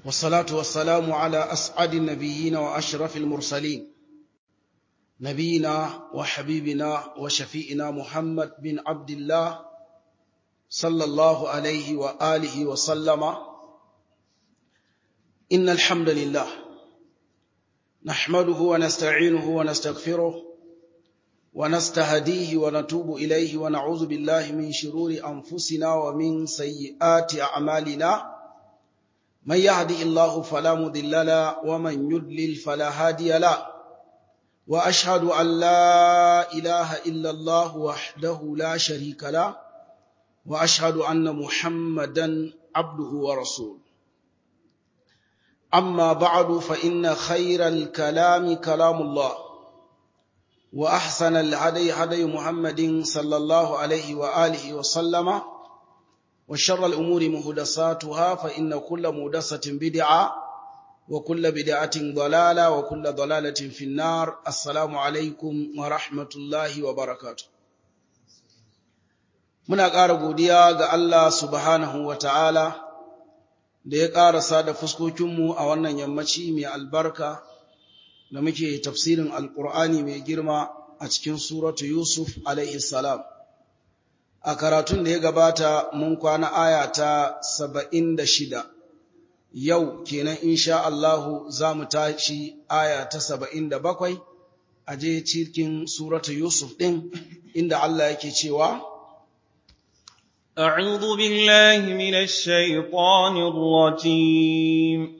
والصلاة والسلام على أسعد النبيين وأشرف المرسلين نبينا وحبيبنا وشفيئنا محمد بن عبد الله صلى الله عليه وآله وسلم إن الحمد لله نحمده ونستعينه ونستغفره ونستهديه ونتوب إليه ونعوذ بالله من شرور أنفسنا ومن سيئات أعمالنا من يهدي الله فلا مضل له ومن يضلل فلا هادي له وأشهد أن لا إله إلا الله وحده لا شريك له وأشهد أن محمدا عبده ورسوله أما بعد فإن خير الكلام كلام الله وأحسن الهدي هدي محمد صلى الله عليه وآله وسلم وشر الأمور مهدساتها فإن كل مهدسة بدعة وكل بدعة ضلالة وكل ضلالة في النار السلام عليكم ورحمة الله وبركاته muna ƙara godiya ga Allah subhanahu wa ta'ala da ya ƙarasa da fuskokinmu a wannan yammaci mai albarka da muke tafsirin alƙur'ani mai girma a cikin suratu Yusuf alaihi salam. A karatun da ya gabata mun kwana aya ta saba'in da shida, yau kenan insha Allahu za mu tashi aya ta saba'in da bakwai a je cikin suratu Yusuf ɗin inda Allah yake cewa, أعوذ بالله من الشيطان الرجيم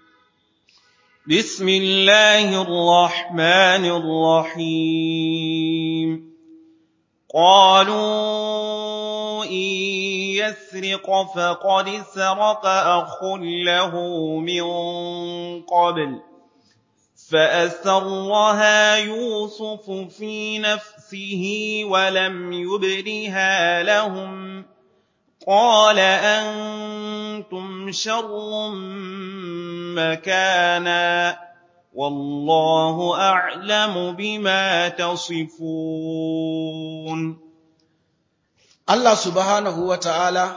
بسم الله الرحمن الرحيم قالوا إن يسرق فقد سرق أخ له من قبل فأسرها يوسف في نفسه ولم يبدها لهم قال أنتم شر مكانا والله أعلم بما تصفون Allah subhanahu wa ta'ala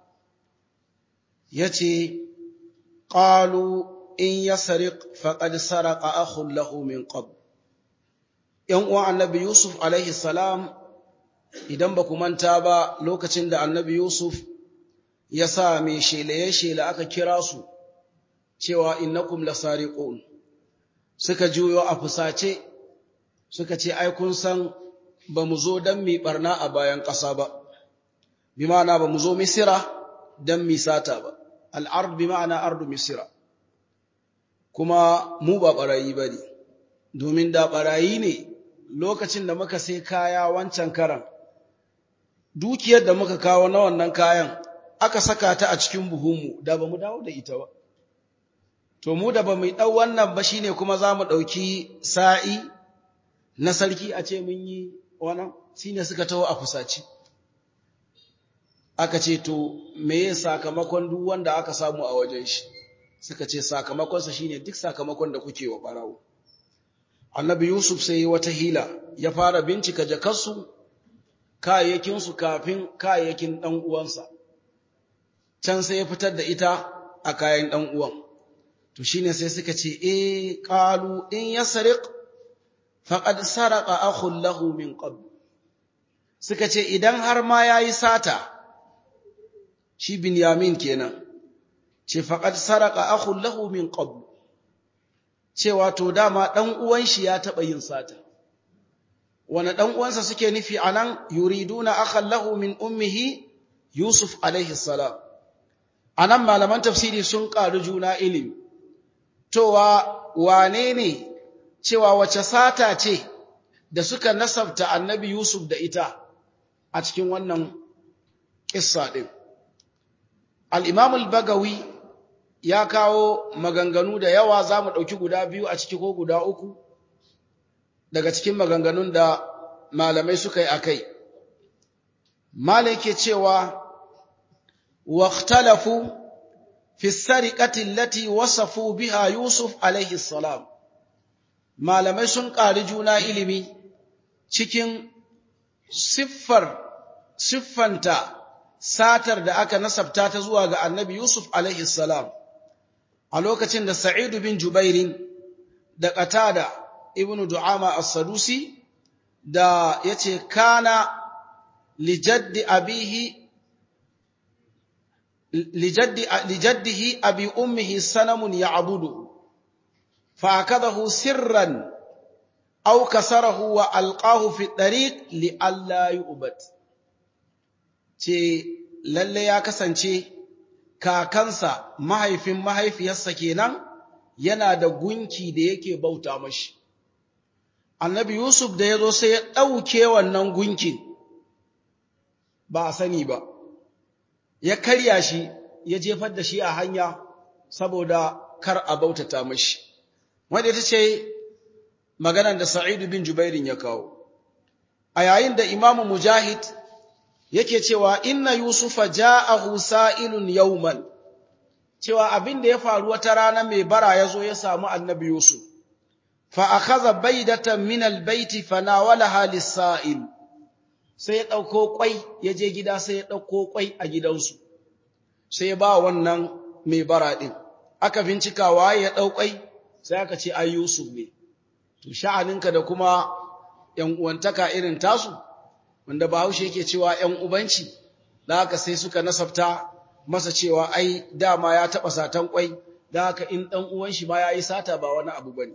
ya ce, Ƙalu in ya sariq faƙad saraka akhun lahu min qab. ‘Yan uwan annabi Yusuf alaihi salam idan ba ku manta ba lokacin da annabi Yusuf ya sa mai shelaye-shela aka kira su cewa innakum lasariqun suka juyo a fusace suka ce ai kun san ba mu zo don mi barna a bayan ƙasa ba bi ma'ana ba mu zo misira don mi sata ba al'ard bi ma'ana ardu misira kuma mu ba ɓarayi ba ne domin da ɓarayi ne lokacin da muka sai kaya wancan karan dukiyar da muka kawo na wannan kayan aka saka ta a cikin buhunmu da ba mu dawo da ita ba to mu da ba mu ɗau wannan ba shine kuma za mu ɗauki sa'i na sarki a ce mun yi wannan shine suka taho a fusaci aka ce to meye sakamakon duk wanda aka samu a wajen shi suka ce sakamakonsa shine duk sakamakon da kuke wa barawo annabi yusuf sai wata hila ya fara bincika jakarsu kayayyakinsu kafin kayayyakin ɗan uwansa can sai ya fitar da ita a kayan ɗan uwan to shine sai suka ce eh qalu in yasriq faqad saraqa akhun lahu min qabl suka ce idan har ma yayi sata shi binyamin kenan ce faqad saraqa akhun lahu min qabl cewa to dama dan uwan shi ya taba yin sata wani dan uwansa suke nufi anan yuriduna akhan lahu min ummihi yusuf alaihi salam anan malaman tafsiri sun ƙaru juna ilimi towa wane ne cewa wace sata ce da suka nasabta annabi Yusuf da ita a cikin wannan ƙissa ɗin. Al'imam al-Bagawi ya kawo maganganu da yawa za mu ɗauki guda biyu a ciki ko guda uku daga cikin maganganun da malamai suka yi a kai. Malai ke cewa, واختلفوا في السرقة التي وصفوا بها يوسف عليه السلام malamai sun ƙari juna ilimi cikin siffar siffanta satar da aka nasabta ta zuwa ga annabi Yusuf alaihi salam a lokacin da Sa'id bin Jubairin da Qatada ibn Du'ama as-Sadusi da yace kana lijaddi abihi lijaddi lijaddihi abi ummihi sanamun ya'budu fa akadahu sirran aw kasarahu wa alqahu fi tariq li alla yu'bad ce lalle ya kasance kakansa mahaifin mahaifiyarsa kenan yana da gunki da yake bauta mashi annabi yusuf da ya zo sai ya ɗauke wannan gunkin ba a sani ba ya karya shi ya jefar da shi a hanya saboda kar a bautata mashi wanda ita ce maganar da sa'idu bin jubairin ya kawo a yayin da imamu mujahid yake cewa inna yusufa ja'ahu sa'ilun yawman cewa abin da ya faru wata rana mai bara yazo ya samu annabi yusuf fa akhadha baydatan min albayti fanawalaha lis-sa'il sai ya dauko kwai ya je gida sai ya dauko kwai a gidansu sai ya ba wannan mai bara din aka bincika waye ya dau kwai sai aka ce ai yusuf ne to sha'aninka da kuma yan uwantaka irin tasu wanda Bahaushe yake cewa ‘yan ubanci, da haka sai suka nasabta masa cewa ai dama ya taɓa satan ƙwai, da haka in ɗan uwan shi ma ya yi sata ba wani abu ba ne.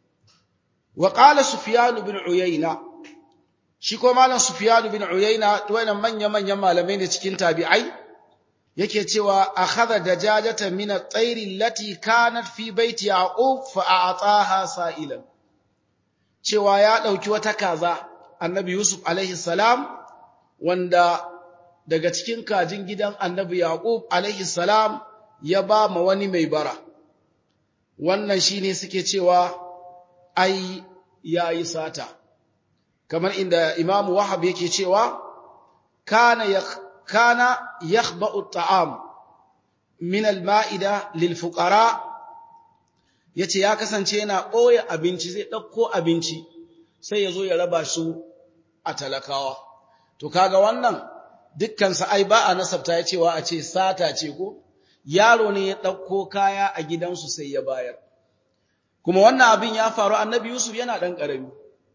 Wa ƙala Sufiyanu bin Uyayna, shi ko malam Sufiyanu bin Uyayna, wannan manya-manyan malamai ne cikin tabi'ai, yake cewa a haɗa da jajata mina tsairin lati kanat fi baiti Yaqub fa a'ataha sa'ilan. Cewa ya ɗauki wata kaza, annabi Yusuf alaihi salam wanda daga cikin kajin gidan annabi Yaqub alaihi salam ya ba ma wani mai bara wannan shine suke cewa ai yayi sata kamar inda Imam Wahab yake cewa kana yak kana yakhba'u at'am min al-ma'ida lil fuqara yace ya kasance yana ɓoye abinci zai ɗauko abinci sai ya zo ya raba su a talakawa. To kaga wannan dukkansa ai ba a nasabta ya cewa a ce sata ce ko yaro ne ya ɗauko kaya a gidansu sai ya bayar. Kuma wannan abin ya faru annabi Yusuf yana ɗan ƙarami.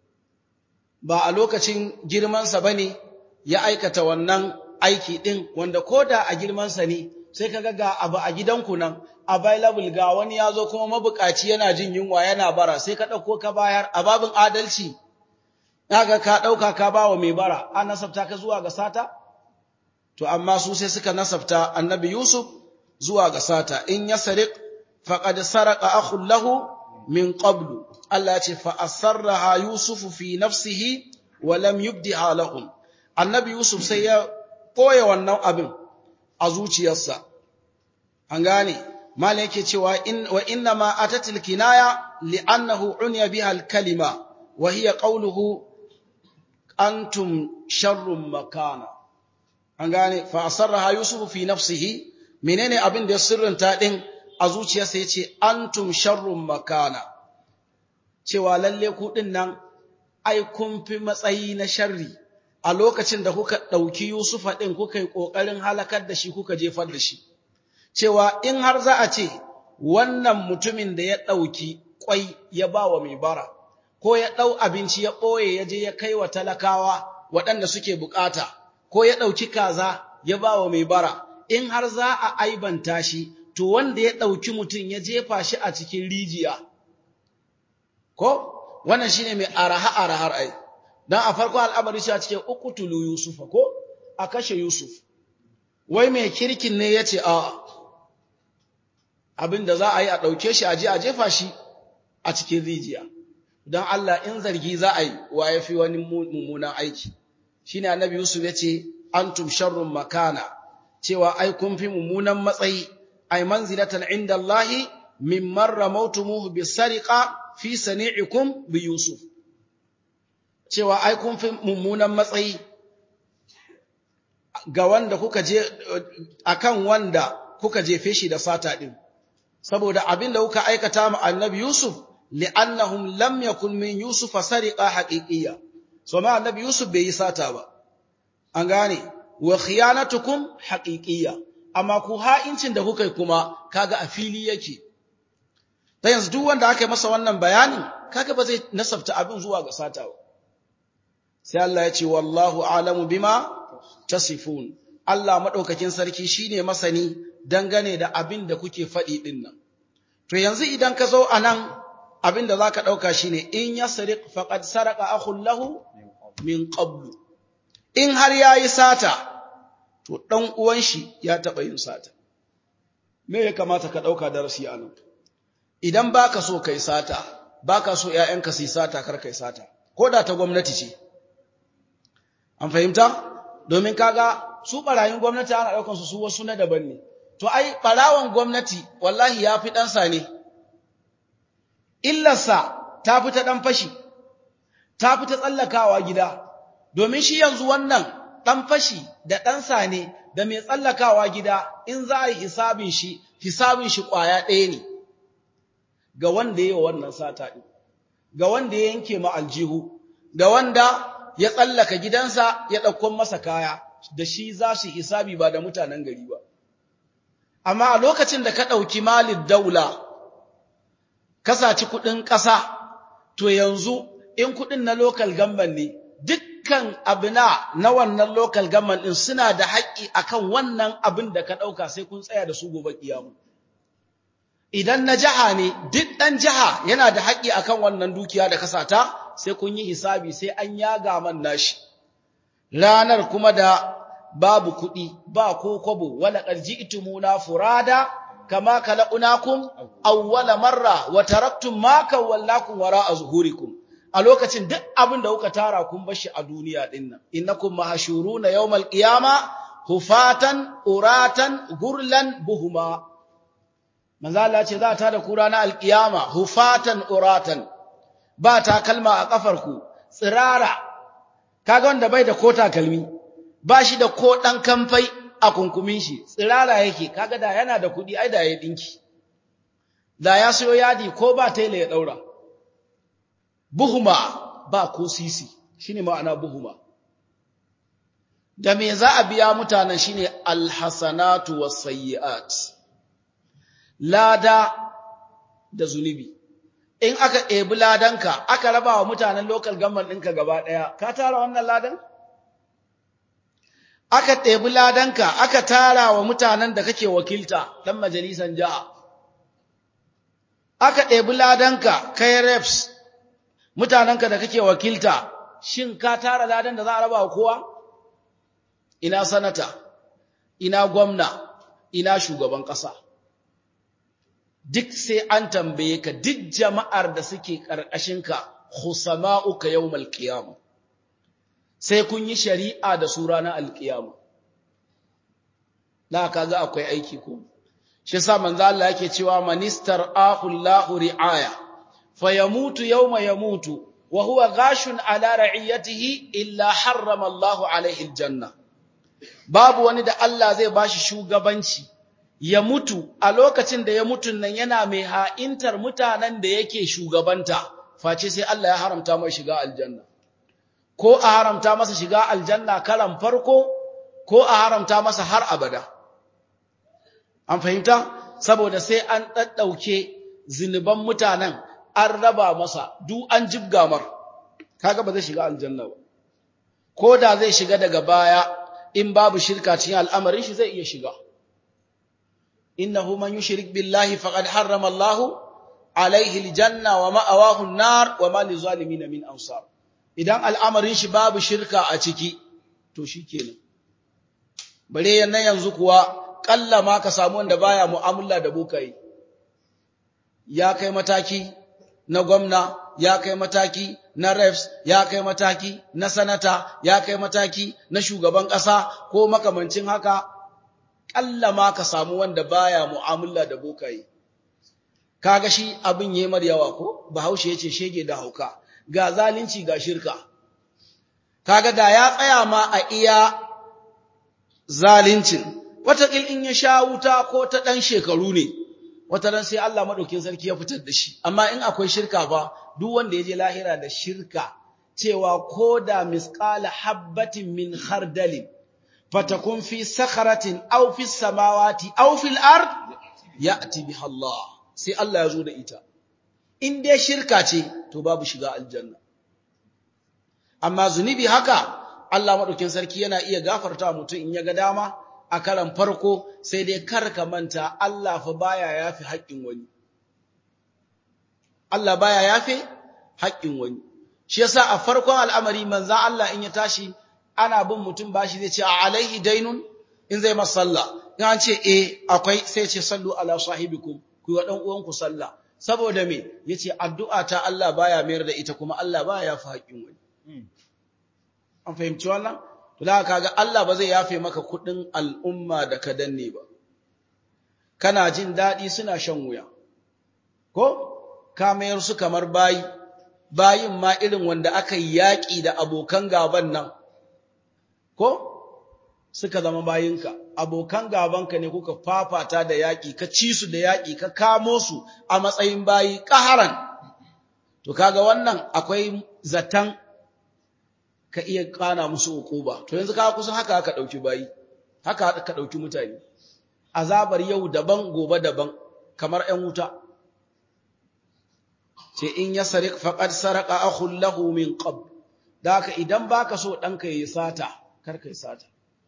Ba a lokacin girmansa ba ne ya aikata wannan aiki ɗin wanda ko da a girmansa ne sai ka ga abu a gidanku nan available ga wani ya zo kuma mabukaci yana jin yunwa yana bara sai ka ɗauko ka bayar a babin adalci ga ka ɗauka ka ba wa mai bara an nasabta ka zuwa ga sata to amma su sai suka nasabta annabi yusuf zuwa ga sata in ya sariq faqad saraka akhun lahu min qablu Allah ya ce fa asarraha yusufu fi nafsihi wa lam yubdiha lahum annabi yusuf sai ya koya wannan abin a zuciyarsa an gane malai yake cewa in wa inna ma atatil kinaya li'annahu unya biha al-kalima wa hiya qawluhu antum sharrun makana an gane fa asarraha yusufu fi nafsihi menene abin da ya sirrinta din a zuciyarsa yace antum sharrun makana cewa lalle ku din nan ai kun fi matsayi na sharri a lokacin da kuka ɗauki Yusufa ɗin kuka yi ƙoƙarin halakar da shi kuka jefar da shi, cewa in har za a ce wannan mutumin da ya ɗauki ƙwai ya ba wa mai bara, ko ya ɗau abinci ya ɓoye ya je ya kai wa talakawa waɗanda suke buƙata, ko ya ɗauki kaza ya ba wa mai bara, in har za a aibanta shi, to wanda ya ɗauki mutum ya jefa shi a cikin rijiya. Ko? Wannan shi ne mai araha-arahar ai. don a farko al'amari shi a cikin ukutulu Yusufa ko a kashe Yusuf, wai mai kirkin ne ya ce a abin da za a yi a ɗauke shi a je a jefa shi a cikin rijiya, don Allah in zargi za a yi wa ya fi wani mummunan aiki. Shi ne annabi Yusuf ya ce, Antum sharrun makana, cewa ai kun fi mummunan matsayi, ai manzilatan inda Allahi min marra mautumuhu bi sariqa fi sani'ikum bi Yusuf. cewa ai kun fi mummunan matsayi ga wanda kuka je akan wanda kuka jefe shi da sata din saboda abin da kuka aikata ma annabi Yusuf li'annahum lam yakun min Yusuf sariqa haqiqiyya so ma annabi Yusuf bai yi sata ba an gane wa khiyanatukum haqiqiyya amma ku ha'incin da kuka yi kuma kaga a fili yake ta yanzu duk wanda aka yi masa wannan bayanin kaga ba zai nasabta abin zuwa ga sata ba sai Allah ya ce wallahu alamu bima tasifun Allah madaukakin sarki shine masani dangane da abin da kuke faɗi din nan to yanzu idan ka zo anan abin da zaka dauka shine in yasriq faqad saraka akhul lahu min qablu in har yayi sata to dan uwan shi ya taba yin sata me ya kamata ka dauka darasi anan idan baka so kai sata baka so ƴaƴanka su yi sata kar kai sata ko da ta gwamnati ce an fahimta domin kaga su barayin gwamnati ana daukan su su wasu na daban ne to ai barawan gwamnati wallahi yafi dan sa ne illarsa ta fita dan fashi ta fita tsallakawa gida domin shi yanzu wannan dan fashi da dan sa ne da mai tsallakawa gida in za a yi hisabin shi hisabin shi kwaya ɗaya ne ga wanda ya wannan sata ɗin, ga wanda ya yanke ma aljihu, da wanda ya tsallaka gidansa ya ɗaukon masa kaya, da shi za su hisabi ba da mutanen gari ba. Amma a lokacin da ka ɗauki malin daula, ka saci kuɗin ƙasa, to yanzu in kuɗin na lokal gamban ne, dukkan abina na wannan lokal gamban ɗin suna da haƙƙi akan wannan abin da ka ɗauka sai kun tsaya da su gobe ƙiyamu. idan na jiha ne duk ɗan jiha yana da haƙƙi akan wannan dukiya da kasata sai kun yi hisabi sai an yaga man nashi ranar kuma da babu kuɗi ba ko kwabo wala qarji itumuna furada kama khalaqnakum awwala marra wa taraktum ma kawallakum wara'a zuhurikum a lokacin duk abin da kuka tara kun bashi a duniya din nan innakum mahshuruna yawmal qiyama hufatan uratan gurlan buhuma manzo Allah ce za ta da ku ranar alkiyama hufatan uratan ba takalma a kafarku tsirara kaga wanda bai da ko takalmi ba shi da ko dan kamfai a kunkumin shi tsirara yake kaga da yana da kudi ai da ya dinki da ya sayo yadi ko ba taila ya daura buhuma ba ko sisi shine ma'ana buhuma da me za a biya mutanen shine alhasanatu wasayyi'at lada da zunubi in aka ɗebi ladanka aka raba wa mutanen local government ɗinka gaba ɗaya ka tara wannan ladan aka ɗebi ladanka aka tara wa mutanen da kake wakilta ɗan majalisan jiha aka ɗebi ladanka kai reps mutanenka da kake wakilta shin ka tara ladan da za a raba wa kowa ina sanata ina gwamna ina shugaban ƙasa duk sai an tambaye ka duk jama'ar da suke ƙarƙashinka khusama'uka yawmal qiyamah sai kun yi shari'a da su ranar alƙiyama na kaga akwai aiki ko shi yasa manzo Allah yake cewa manistar ahullahu ri'aya fayamutu yawma yamutu wa huwa ghashun ala ra'iyatihi illa harrama Allahu alaihi aljanna babu wani da Allah zai bashi shugabanci ya mutu a lokacin da ya mutun nan yana mai ha'intar mutanen da yake shugabanta face sai Allah ya haramta mai shiga aljanna ko a haramta masa shiga aljanna karan farko ko a haramta masa har abada an fahimta saboda sai an daddauke zinuban mutanen an raba masa duk an jibga mar kaga ba zai shiga aljanna ba ko da zai shiga daga baya in babu shirka cikin al'amarin shi zai iya shiga innahu man yushrik billahi faqad harrama Allahu alaihi aljanna wa ma'awahu an-nar wa ma lizalimin min ansar idan al'amarin shi babu shirka a ciki to shikenan bare yana yanzu kuwa kalla ma ka samu wanda baya mu'amala da bokai ya kai mataki na gwamna ya kai mataki na refs ya kai mataki na sanata ya kai mataki na shugaban ƙasa ko makamancin haka kalla ma ka samu wanda baya mu'amala da bokai kaga shi abin yayi mar yawa ko bahaushe yace shege da hauka ga zalunci ga shirka kaga da ya tsaya ma a iya zaluncin watakil in ya sha wuta ko ta dan shekaru ne wata ran sai Allah madaukin sarki ya fitar da shi amma in akwai shirka fa duk wanda ya je lahira da shirka cewa koda misqala habbatin min khardalin fatakun fi sakharatin aw fi samawati aw fil ard ya'ti biha Allah sai Allah ya zo da ita in dai shirka ce to babu shiga aljanna amma zunubi haka Allah madaukin sarki yana iya gafarta mutum in ya ga dama a karan farko sai dai kar ka manta Allah fa baya yafi haƙƙin wani Allah baya yafe haƙƙin wani shi yasa a farkon al'amari manzo Allah in ya tashi ana bin mutum bashi zai ce a alaihi dainun in zai masa sallah in an ce eh akwai sai ce sallu ala sahibikum ku wa dan uwanku sallah saboda me yace addu'a ta Allah baya mayar da ita kuma Allah baya yafi haƙƙin wani an fahimci wannan to da kaga Allah ba zai yafe maka kuɗin al'umma da ka danne ba kana jin daɗi suna shan wuya ko ka mayar su kamar bayi bayin ma irin wanda aka yi yaƙi da abokan gaban nan ko suka zama bayinka abokan gabanka ne kuka fafata da yaƙi ka ci su da yaƙi ka kamo su a matsayin bayi ƙaharan to kaga wannan akwai zaton ka iya kana musu ukuba to yanzu ka kusa haka aka ɗauki bayi haka aka ɗauki mutane azabar yau daban gobe daban kamar ‘yan wuta ce in ya sarik faƙad saraka akhun lahu min qab da haka idan baka so ɗanka ya sata kar ka yi sata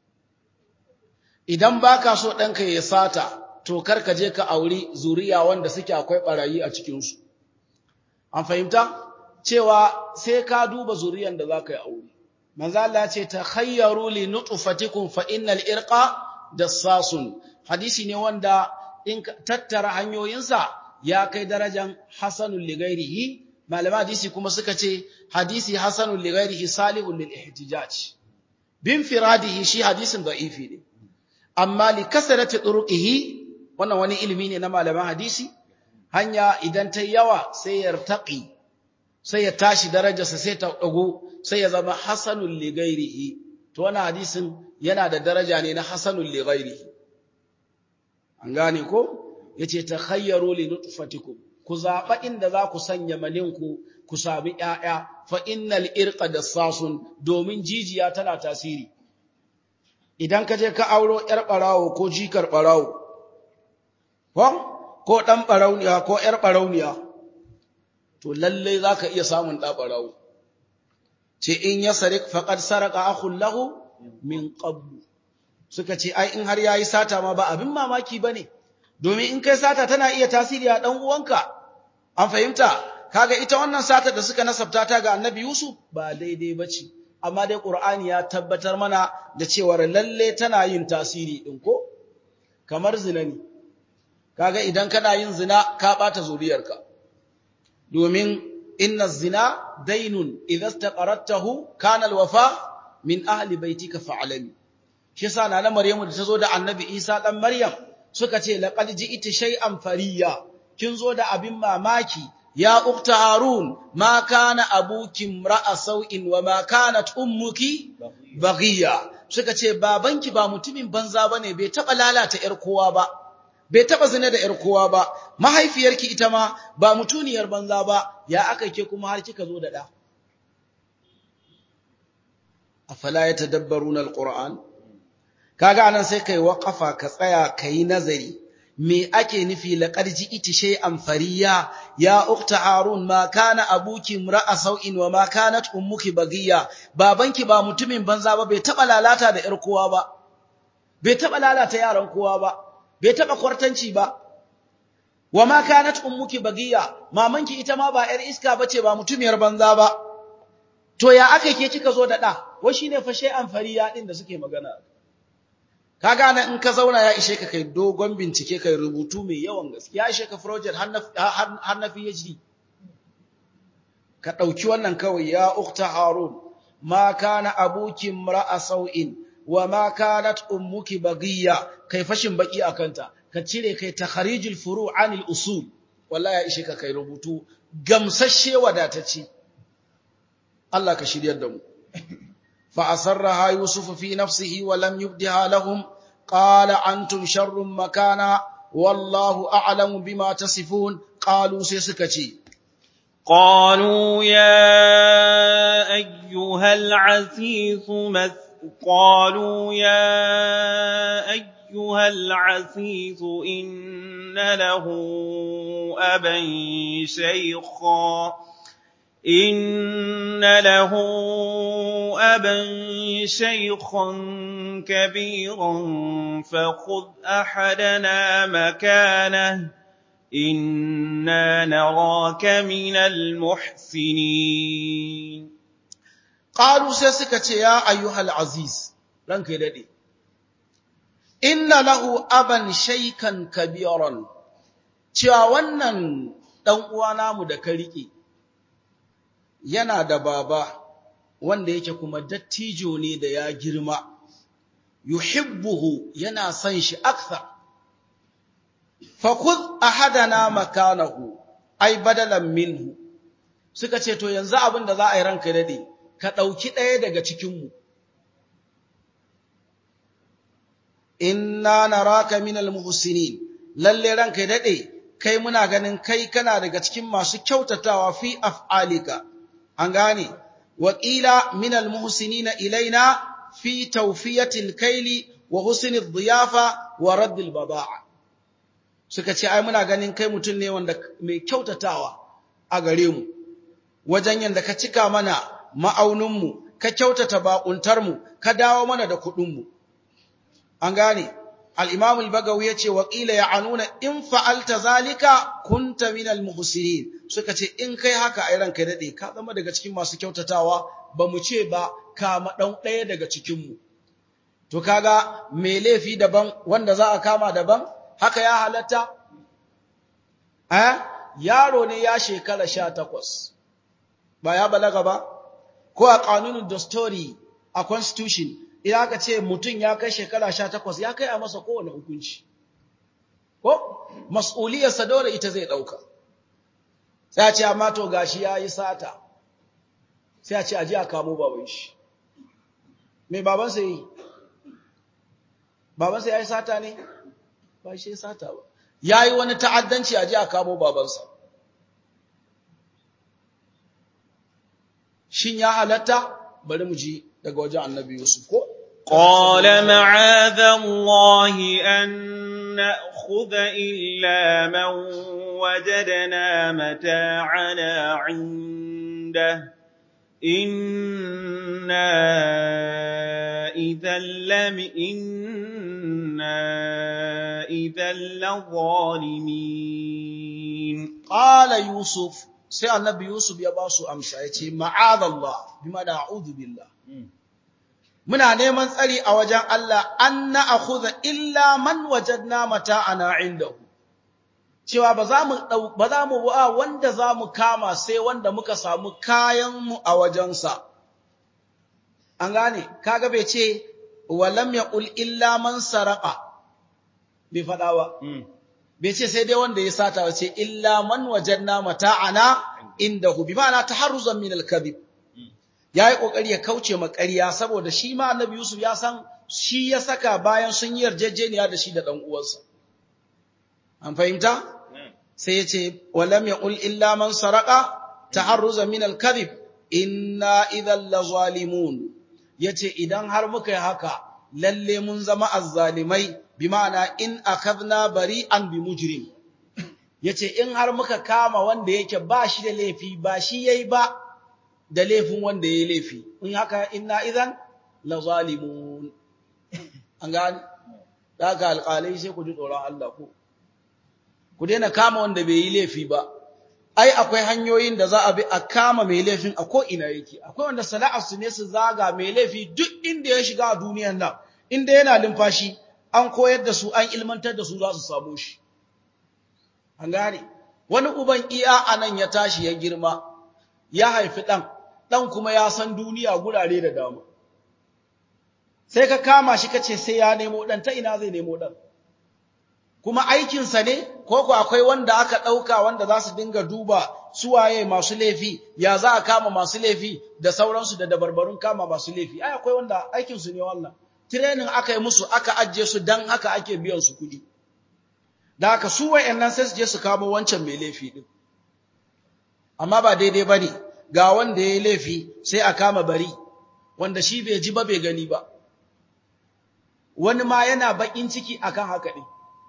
idan baka so ɗanka ya sata to kar ka je ka auri zuriya wanda suke akwai ɓarayi a cikinsu an fahimta cewa sai ka duba zuriyan da za ka yi aure manzo Allah ce ta khayyaru li nutfatikum fa innal irqa dassasun hadisi ne wanda in tattara hanyoyinsa ya kai darajan hasanul lighairihi malama hadisi kuma suka ce hadisi hasanul lighairihi salihul lil ihtijaj bin firadihi shi hadisin da'ifi ne amma li kasarati turuqihi wannan wani ilimi ne na malaman hadisi hanya idan ta yawa sai yartaqi sai ya tashi darajarsa sai ta dago sai ya zama hasanul lighairihi to wannan hadisin yana da daraja ne na hasanul lighairihi an gane ko yace takhayyaru li nutfatikum ku zaba inda za ku sanya maninku ku sami ƴaƴa fa innal irqa dassasun domin jijiya tana tasiri idan ka je ka auro ƴar barawo ko jikar barawo ko ko dan barauniya ko ƴar barauniya to lalle zaka iya samun da barawo ce in ya sarik faqad saraka akhul lahu min qablu suka ce ai in har yayi sata ma ba abin mamaki bane domin in kai sata tana iya tasiri a dan uwanka an fahimta kaga ita wannan sata da suka nasabta ta ga Annabi Yusuf ba daidai bace amma dai Qur'ani ya tabbatar mana da cewa lalle tana yin tasiri din ko kamar zina ne kaga idan kana yin zina ka bata zuriyarka domin inna zina dainun idza istaqaratahu kana alwafa min ahli baitika fa'alami shi yasa nana Maryamu da tazo da Annabi Isa dan Maryam suka ce laqad ji'ti shay'an fariya kin zo da abin mamaki ya ukta harun ma kana abuki ra'a sau'in wa ma kanat ummuki baghiya suka ce babanki ba mutumin banza bane bai taba lalata yar kowa ba bai taba zina da yar kowa ba mahaifiyarki ita ma ba mutuniyar banza ba ya aka ke kuma har kika zo da da afala yatadabbaruna alquran kaga anan sai kai waqafa ka tsaya kai nazari me ake nufi laqad ji'ti shay'an fariya ya ukhta harun ma kana abuki imra'a sau'in wa ma kanat ummuki baghiya babanki ba mutumin banza ba bai taba lalata da yar kowa ba bai taba lalata yaran kowa ba bai taba kwartanci ba wa ma kanat ummuki baghiya mamanki ita ma ba yar iska bace ba mutumiyar banza ba to ya aka ke kika zo da da wai shine fa shay'an fariya din da suke magana kaga nan in ka zauna ya ishe ka kai dogon bincike kai rubutu mai yawan gaske ya ishe ka project har na PhD ka dauki wannan kawai ya ukhta harun ma kana abuki imra'a sau'in wa ma kanat ummuki baghiya kai fashin baki akanta ka cire kai takharijul furu' anil usul wallahi ya ishe ka kai rubutu gamsashe wadatacce Allah ka shiryar da mu فأسرها يوسف في نفسه ولم يبدها لهم قال أنتم شر مكانا والله أعلم بما تصفون قالوا سيسكتي قالوا يا أيها العزيز مس قالوا يا أيها أيها العزيز إن له أبا شيخا إن له أبا شيخا كبيرا فخذ أحدنا مكانه إنا نراك من المحسنين Ƙalu sai suka ce, Ya ayyuhal aziz, ranka ya daɗe, inna lahu aban shaikan kabiran, cewa wannan ɗan uwa namu da ka riƙe, yana da baba wanda yake kuma dattijo ne da ya girma, yuhibbuhu yana son shi akthar. Fakuz ahadana makanahu, ai badalan minhu, suka ce, To yanzu abin da za a yi ranka ya daɗe, ka ɗauki ɗaya daga cikinmu. Inna naraka minal muhsinin lalle ranka ya daɗe, kai muna ganin kai kana daga cikin masu kyautatawa fi af'alika, an gane, waƙila minal muhsinina ilaina fi taufiyatil kaili wa husnil ziyafa wa raddil bada'a. Suka ce, ai muna ganin kai mutum ne wanda mai kyautatawa a gare mu, wajen yadda ka cika mana ma'auninmu, ka kyautata baƙuntarmu, ka dawo mana da kuɗinmu. An gane, al'imam al-bagawi ya ce, waƙila ya anuna in fa'alta zalika kunta minal muhsinin suka ce, in kai haka a ranka daɗe, ka zama daga cikin masu kyautatawa, ba mu ce ba, kama ɗan ɗaya daga cikinmu. To, kaga, mai laifi daban, wanda za a kama daban, haka ya halatta? Eh? Yaro ne ya shekara sha takwas, ba ya balaga ba? ko a ƙanunin dastori a constitution idan aka ce mutum ya kai shekara sha takwas ya kai a masa kowane hukunci ko mas'uliyarsa dole ita zai ɗauka sai a ce amma to gashi ya yi sata sai a ce a ji a kamo baban shi mai babansa yi babansa ya yi sata ne ba shi ya sata ba ya yi wani ta'addanci a ji a kamo babansa shin ya halatta bari mu ji daga wajen annabi Yusuf ko قال معاذ الله أن نأخذ إلا من وجدنا متاعنا عنده إنا إذا لم إنا إذا لظالمين قال يوسف sai annabi Yusuf ya ba su amsa ya ce, Ma'adallah, bima da a'udu billah. Muna neman tsari a wajen Allah, an na a illa man wajen mata ana inda Cewa ba za mu ba wanda za mu kama sai wanda muka samu kayanmu a wajensa. An gane, kaga bai ce, walam ya ƙul illa man saraka, bai faɗa ba. bai ce sai dai wanda ya sata wace illa man wajanna mata'ana indahu bi ma'ana taharruzan min al-kadhib yayi kokari ya kauce ma ƙarya saboda shi ma Annabi Yusuf ya san shi ya saka bayan sun yi yarjejeniya da shi da dan uwansa an fahimta sai yace walam yaqul illa man saraka taharruzan min al-kadhib inna idhal lazalimun yace idan har muka yi haka lalle mun zama azzalimai bi ma'ana in akadna bari'an bi mujrim yace in har muka kama wanda yake ba shi da laifi ba shi yayi ba da laifin wanda yayi laifi in haka inna idan la zalimun an gani daga alƙalai sai ku ji tsoron Allah ku ku daina kama wanda bai yi laifi ba ai akwai hanyoyin da za a bi a kama mai laifin a ko ina yake akwai wanda sana'ar su ne su zaga mai laifi duk inda ya shiga a duniyar nan inda yana limfashi an koyar da su an ilmantar da su za su samu shi an gane wani uban iya anan ya tashi ya girma ya haifi ɗan ɗan kuma ya san duniya gurare da dama sai ka kama shi kace sai ya nemo ɗan ta ina zai nemo ɗan kuma aikinsa ne ko ku akwai wanda aka ɗauka wanda za su dinga duba suwaye masu laifi ya za a kama masu laifi da sauransu da dabarbarun kama masu laifi ai akwai wanda aikinsu ne wannan training aka yi musu aka ajiye su dan haka ake biyan su kuɗi da haka su wayannan sai su je su kamo wancan mai laifi din amma ba daidai bane ga wanda yayi laifi sai a kama bari wanda shi bai ji ba bai gani ba wani ma yana bakin ciki akan haka ɗin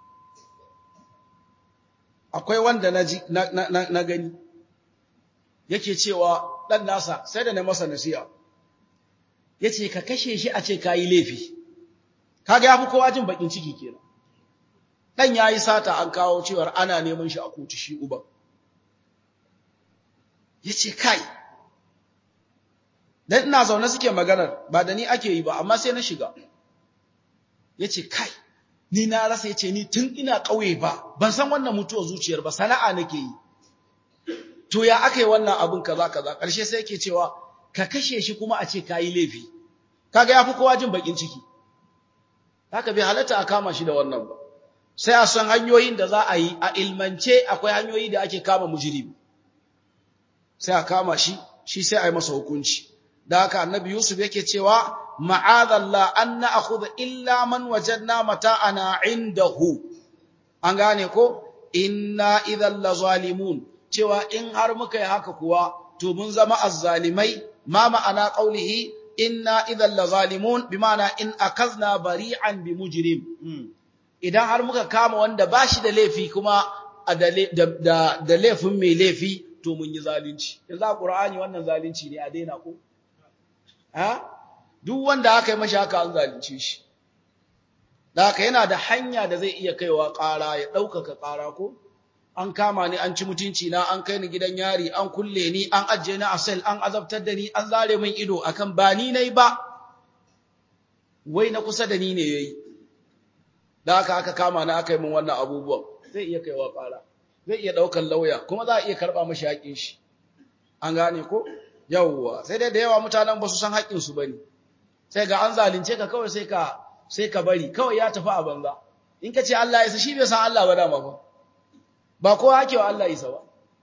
akwai wanda na, ji, na, na, na, na gani yake cewa ɗan nasa sai da na masa nasiya ya ce ka kashe shi a ce ka yi laifi kaga ya fi kowa jin bakin ciki kenan ɗan ya yi sata an kawo cewar ana neman shi a kotu shi uban ya ce kai dan ina zaune suke maganar ba da ni ake yi ba amma sai na shiga ya ce kai ni na rasa ya ce ni tun ina ƙauye ba ban san wannan mutuwar zuciyar ba sana'a nake yi to ya aka yi wannan abin kaza kaza ƙarshe sai yake cewa ka kashe shi kuma a ce ka yi laifi kaga ya fi kowa jin bakin ciki haka bai halatta a kama shi da wannan ba sai a san hanyoyin da za a yi a ilmance akwai hanyoyi da ake kama mujrimi sai a kama shi shi sai a yi masa hukunci da haka annabi yusuf yake cewa ma'adallah an na'khudha illa man wajadna mata'ana indahu an gane ko inna idhal la zalimun cewa in har muka yi haka kuwa to mun zama azzalimai ma ma'ana qaulihi inna idhal la zalimun bima'ana in akazna bari'an bi mujrim idan har muka kama wanda bashi da laifi kuma da laifin mai laifi to mun yi zalunci yanzu a qur'ani wannan zalunci ne a daina ko ha duk wanda aka yi mashi haka an zalunce shi da haka yana da hanya da zai iya kaiwa ƙara ya ɗaukaka ƙara ko an kama ni an ci mutunci na an kai ni gidan yari an kulle ni an ajiye ni a sel an azabtar da ni an zare min ido akan ba ni nayi ba wai na kusa da ni ne yayi da haka aka kama ni aka yi min wannan abubuwan zai iya kaiwa ƙara zai iya ɗaukar lauya kuma za a iya karɓa mashi haƙin shi an gane ko yawwa sai dai da yawa mutanen ba su san haƙin su bane sai ga an zalunce ka kawai sai ka sai ka bari kawai ya tafi a banza in ka ce Allah ya isa shi bai san Allah ba dama ba ba kowa ake wa Allah isa ba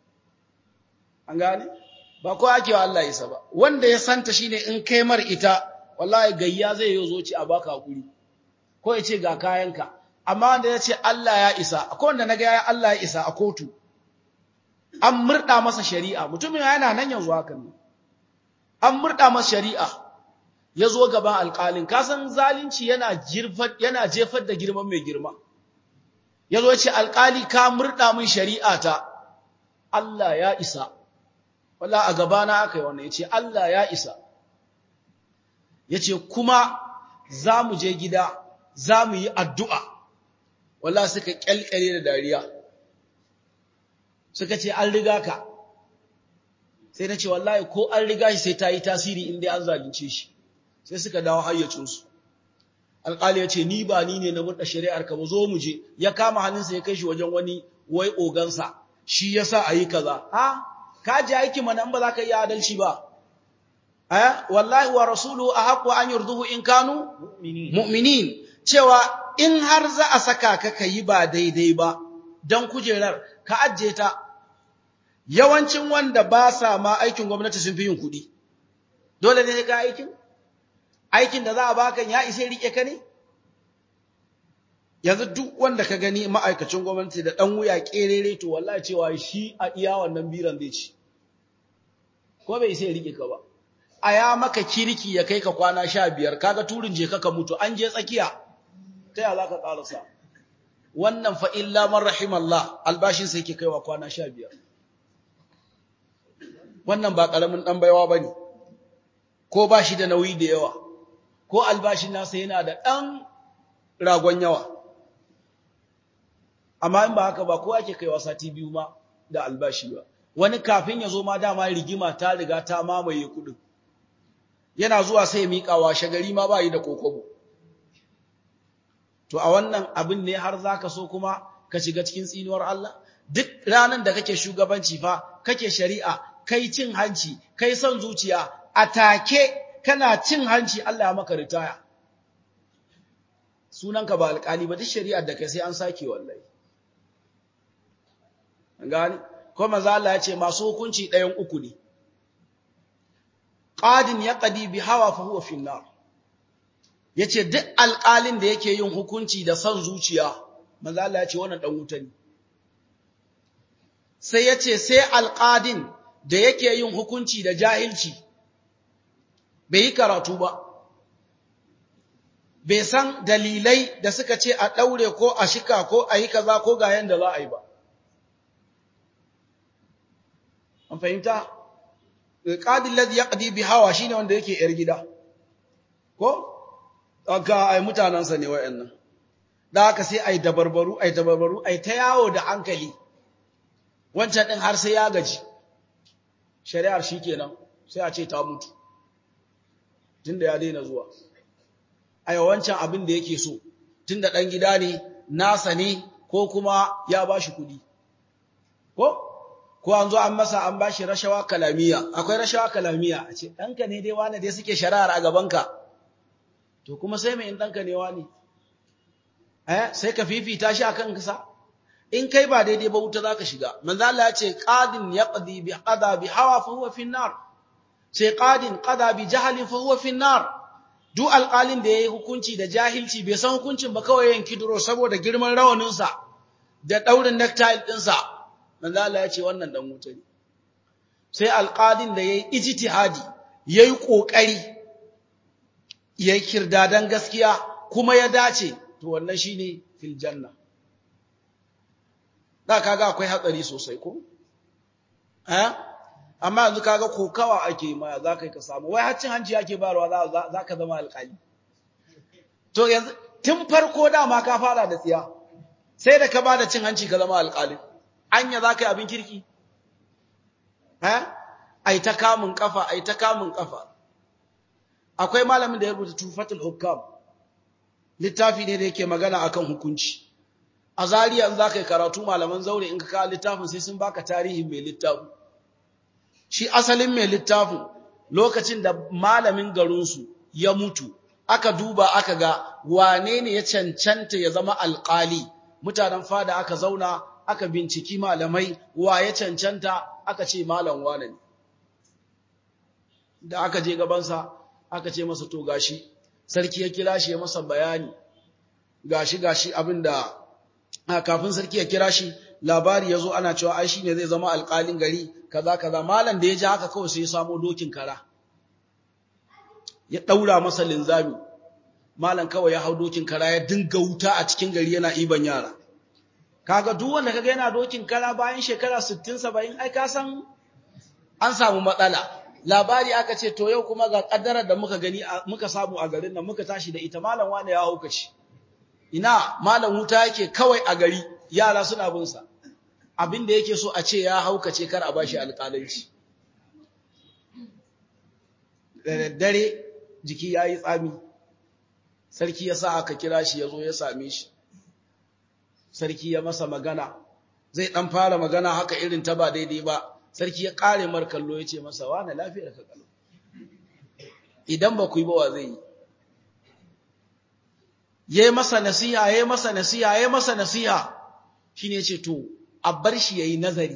an gane ba kowa ake wa Allah isa ba wanda ya santa shine in kai mar ita wallahi gayya zai yi zoci a baka hakuri ko ya ce ga kayanka amma wanda ya ce Allah ya isa akwai wanda na ga ya Allah ya isa a kotu an murda masa shari'a mutumin yana nan yanzu haka ne an murda masa shari'a ya zo gaban alƙalin kasan zalunci yana yana jefar da girman mai girma ya zo ce alƙali ka murda min shari'a ta Allah ya isa walla a gabana aka yi wannan ya ce Allah ya isa ya ce kuma za mu je gida za mu yi addu'a walla suka ƙyalƙyale da dariya suka ce an riga ka sai na ce wallahi ko an riga shi sai ta yi tasiri inda an zalunce shi sai suka dawo hayyacinsu alƙali ya ce ni ba ni ne na murɗa shari'ar ka ba zo mu je ya kama hannunsa ya kai shi wajen wani wai ogansa shi ya sa a yi kaza ha ka ji aiki mana in ba za ka yi adalci ba eh wallahi wa rasulu a haƙo an yurduhu in kanu mu'minin cewa in har za a saka ka ka yi ba daidai ba don kujerar ka ajiye ta yawancin wanda ba sa ma aikin gwamnati sun fi yin kuɗi dole ne ka aikin aikin da za a baka ya isa rike ka ne yanzu duk wanda ka gani ma'aikacin gwamnati da ɗan wuya ƙerere to wallahi cewa shi a iya wannan biran zai ci ko bai isa rike ka ba a ya maka kirki ya kai ka kwana sha biyar kaga turin je ka mutu an je tsakiya ta ya za ka ƙarasa wannan fa illa man rahimallah albashin sai ke kaiwa kwana sha biyar wannan ba ƙaramin ɗan baiwa ba ne ko ba shi da nauyi da yawa ko albashin nasa yana da ɗan ragon yawa amma in ba haka ba ko ake kaiwa sati biyu ma da albashi ba wani kafin ya zo ma dama rigima ta riga ta mamaye kuɗin yana zuwa sai miƙawa shagari ma ba yi da kokobo to a wannan abin ne har za ka so kuma ka shiga cikin tsinuwar Allah duk ranar da kake shugabanci fa kake shari'a kai cin hanci kai son zuciya a take kana cin hanci Allah ya maka ritaya sunanka ba alƙali ba duk shari'ar da kai sai an sake wallahi an gani ko manzo Allah ya ce masu hukunci ɗayan uku ne qadin yaqdi bi hawa fa huwa fi nar yace duk alƙalin da yake yin hukunci da son zuciya manzo Allah ya ce wannan dan wuta ne sai yace sai alƙadin da yake yin hukunci da jahilci bai yi karatu ba bai san dalilai da suka ce a ɗaure ko a shika ko a yi kaza ko ga yanda za a yi ba. An fahimta? Ƙadin ladhi ya ƙadi bi hawa shi ne wanda yake ‘yar gida, ko? Aka ai mutanensa ne wa'yan Da haka sai ai dabarbaru, ai dabarbaru, ai ta yawo da hankali, wancan ɗin har sai ya gaji. Shari'ar shi kenan, sai a ce ta mutu, tun da ya daina zuwa. a yawancin abin da yake so tunda ɗan gida ne nasa ne ko kuma ya ba shi kuɗi ko ko an zo an masa an ba shi rashawa kalamiya akwai rashawa kalamiya a ce ɗanka ne dai wane dai suke shari'ar a gabanka to kuma sai mai in ɗanka ne wane eh sai ka fifita shi akan kasa in kai ba daidai ba wuta zaka shiga manzo Allah ya ce qadin yaqdi bi qada bi hawa fa huwa fi nar sai qadin qada bi jahlin fa huwa fi nar duk alƙalin da ya yi hukunci da jahilci bai san hukuncin ba kawai yanki duro saboda girman rawaninsa da ɗaurin necktie ɗinsa, manzo Allah ya ce wannan ɗan wuta ne. Sai alƙalin da ya yi ijtihadi, ya yi ƙoƙari, ya yi kirdadan gaskiya kuma ya dace, to wannan shi ne fil janna. Da kaga akwai hatsari sosai ko? Eh? amma yanzu kaga kokawa ake ma za ka yi ka samu wai haccin hanci ake barwa za ka zama alƙali to yanzu tun farko dama ka fara da tsiya sai da ka ba da cin hanci ka zama alƙali anya za ka yi abin kirki eh ai ta kamun kafa ai ta kamun kafa akwai malamin da ya rubuta tufatul hukam littafi ne da yake magana akan hukunci a zariya in za ka yi karatu malaman zaure in ka kawo littafin sai sun baka tarihin mai littafin shi asalin mai littafin lokacin da malamin garinsu ya mutu aka duba aka ga wane ne ya cancanta ya zama alƙali mutanen fada aka zauna aka binciki malamai wa ya cancanta aka ce malam wane ne da aka je gabansa aka ce masa to gashi sarki ya kira shi ya masa bayani gashi gashi abinda kafin sarki ya kira shi labari ya zo ana cewa ai shine zai zama alƙalin gari kaza kaza malam da ya ji haka kawai sai ya samo dokin kara ya daura masa linzami malam kawai ya hau dokin kara ya dinga wuta a cikin gari yana iban yara kaga duk wanda kaga yana dokin kara bayan shekara 60 70 ai ka san an samu matsala labari aka ce to yau kuma ga kaddarar da muka gani muka samu a garin nan muka tashi da ita malam wane ya hauka shi ina malam wuta yake kawai a gari yara suna bin sa abin da yake so a ce ya haukace kar a bashi alƙalanci da daddare jiki ya yi tsami sarki ya sa aka kira shi ya zo ya same shi sarki ya masa magana zai ɗan fara magana haka irin ta ba daidai ba sarki ya ƙare mar kallo ya ce masa wane lafiyar ka kallo idan ba ku yi ba wa zai yi ya yi masa nasiha ya yi masa nasiha ya yi masa nasiha shi ne ce to a bar shi ya yi nazari.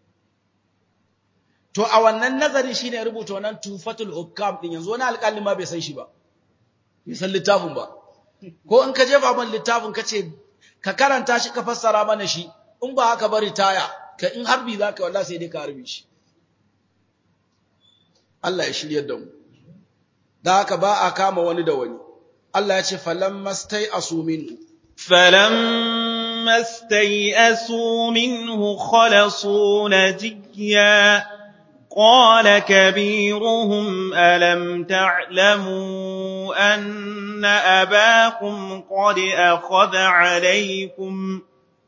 To, a wannan nazarin shi ne rubuta wannan tufatul hukam ɗin yanzu wani alƙalin ma bai san shi ba, bai san littafin ba. Ko in ka jefa man littafin ka ce, ka karanta shi ka fassara mana shi, in ba haka bari taya, ka in harbi za ka wallah sai dai ka harbi shi. Allah ya shirya da mu. Da haka ba a kama wani da wani. Allah ya ce, falamma stai asu minhu. فلما استيئسوا منه خلصوا نجيا قال كبيرهم ألم تعلموا أن أباكم قد أخذ عليكم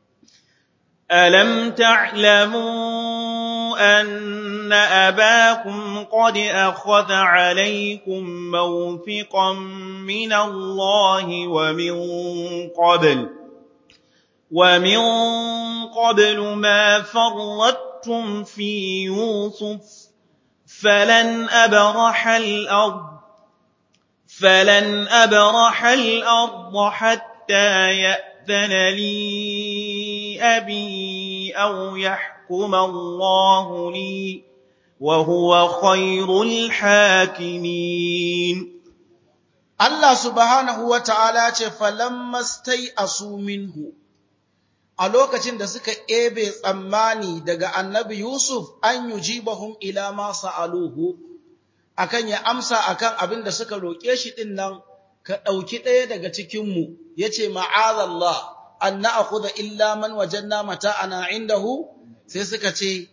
ألم تعلموا أن أباكم قد أخذ عليكم موثقا من الله ومن قبل ومن قبل ما فرطتم في يوسف فلن أبرح الأرض فلن أبرح الأرض حتى يأذن لي أبي أو يحكم الله لي وهو خير الحاكمين Allah subhanahu wa ta'ala ce, falammastai asu minhu, a lokacin da suka ebe tsammani daga annabi Yusuf an yi jibahun ilama sa'aluhu, akan ya amsa akan abin da suka roƙe shi ɗin nan ka ɗauki ɗaya daga cikinmu ya ce ma'azallah an na'akhudha illa man wajanna mata'ana indahu sai suka ce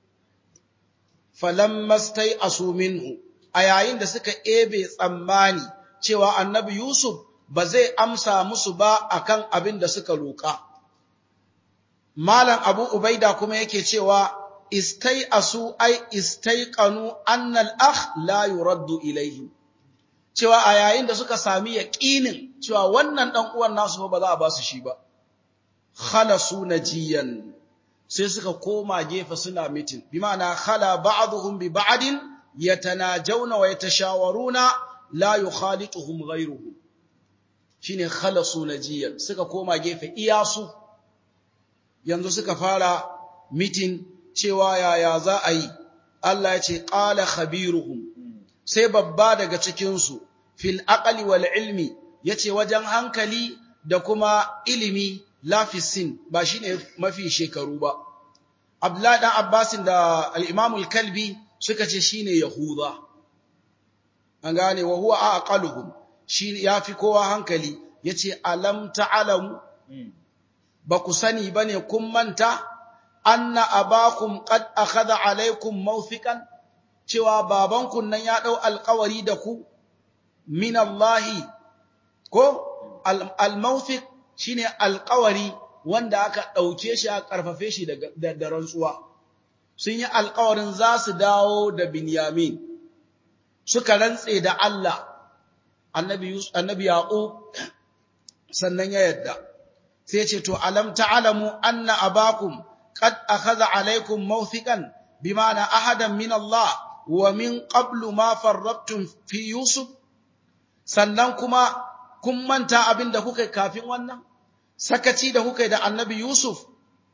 falammastai asu minhu a yayin da suka ebe tsammani cewa annabi Yusuf ba zai amsa musu ba akan abin da suka roƙa malam Abu Ubaida kuma yake cewa istai asu ai istaiqanu anna al-akh la yuraddu ilayhi cewa a yayin da suka sami yaqinin cewa wannan dan uwan nasu ba za a ba su shi ba khalasu najiyan sai suka koma gefe suna mitin bi ma'ana khala ba'dhum bi ba'din yatanajawna wa yatashawaruna la yukhalituhum ghayruhu shine khalasu najiyan suka koma gefe iyasu yanzu suka fara mitin cewa yaya za a yi Allah ya ce qala khabiruhum sai babba daga cikin su fil aqli wal ilmi yace wajen hankali da kuma ilimi lafisin ba shine mafi shekaru ba Abdullahi dan Abbasin da al-Imam al-Kalbi suka ce shine Yahuda an gane wa huwa aqaluhum shi yafi kowa hankali yace alam ta'lamu ba ku sani bane kun manta anna abakum qad akhadha alaykum mawthiqan cewa babanku nan ya dau alƙawari da ku min Allah ko al-mawthiq shine alƙawari wanda aka ɗauke shi a ƙarfafe shi da rantsuwa sun yi alƙawarin za su dawo da Binyamin suka rantse da Allah annabi Yaqub sannan ya yadda sai ce to alam ta'lamu anna abakum qad akhadha alaykum mawthiqan bima'ana ahadan min Allah wa min qablu ma farrattum fi Yusuf sannan kuma kun manta abin da kuka kafin wannan sakaci da kuka da annabi Yusuf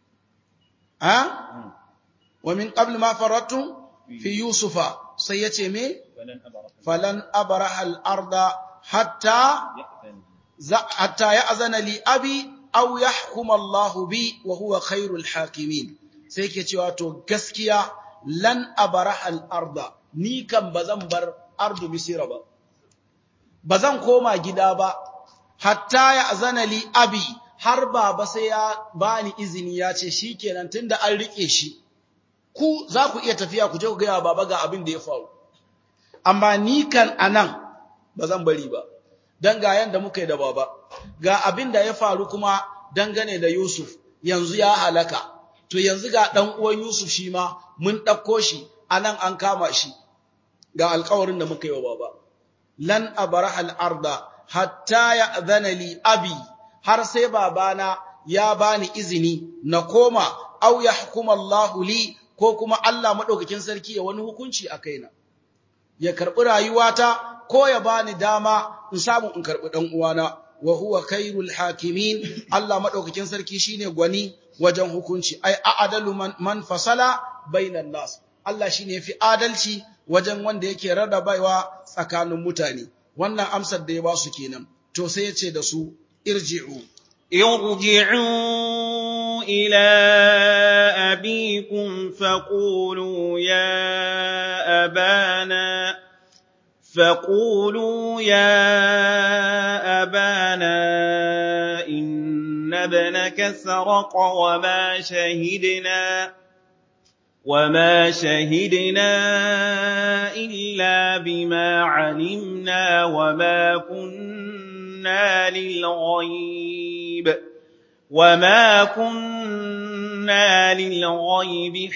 ha wa min qabl ma farattum fi yusufa sai yace me falan abraha al-arda hatta hatta ya'zana li abi aw yahkum Allah bi wa huwa khairul hakimin sai yake cewa to gaskiya lan abraha al-arda ni kan bazan bar ardu misira ba bazan koma gida ba hatta ya'zana li abi har baba sai ya bani izini ya ce shikenan tunda an rike shi ku za ku iya tafiya ku je ku gaya baba ga abin da ya faru amma ni kan anan ba zan bari ba dan ga yanda muka yi da baba ga abin da ya faru kuma dangane da Yusuf yanzu ya halaka to yanzu ga dan uwan Yusuf shi ma mun dauko shi anan an kama shi ga alƙawarin da muka yi wa baba lan abraha al-arda hatta ya'dhana li abi har sai babana ya bani izini na koma au yahkuma Allah li ko kuma Allah madaukakin sarki ya wani hukunci a kaina ya karbi rayuwata ko ya bani dama in samu in karbi dan uwana wa huwa khairul hakimin Allah madaukakin sarki shine gwani wajen hukunci ai a'adalu man, man fasala bainan nas Allah shine yafi adalci wajen wanda yake rarrabawa tsakanin mutane wannan amsar da ya ba su kenan to sai ya ce da su ارجعوا ارجعوا إلى أبيكم فقولوا يا أبانا فقولوا يا أبانا إن ابنك سرق وما شهدنا وما شهدنا إلا بما علمنا وما كنا كنا للغيب وما كنا للغيب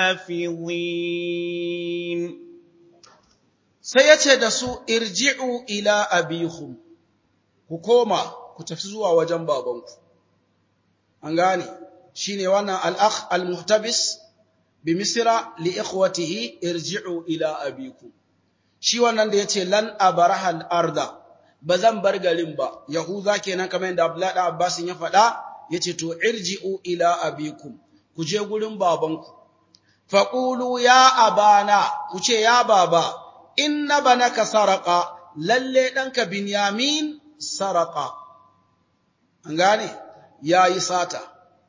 حافظين سيتي دسو ارجعوا إلى أبيكم كوكوما كتفزوا وجن بابنكم أنغاني شيني وانا الأخ المحتبس بمصر لإخوته ارجعوا إلى أبيكم shi wannan da yace lan abraha al-arda ba zan bar garin ba yahuza kenan kamar yadda abdullahi da abbas ya faɗa yace to irji'u ila abikum ku je gurin babanku faqulu ya abana ku ce ya baba inna banaka saraka lalle danka binyamin saraka an gane yayi sata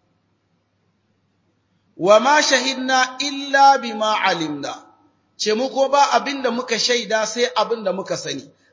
wama shahidna illa bima alimna ce mu ko ba abinda muka shaida sai abinda muka sani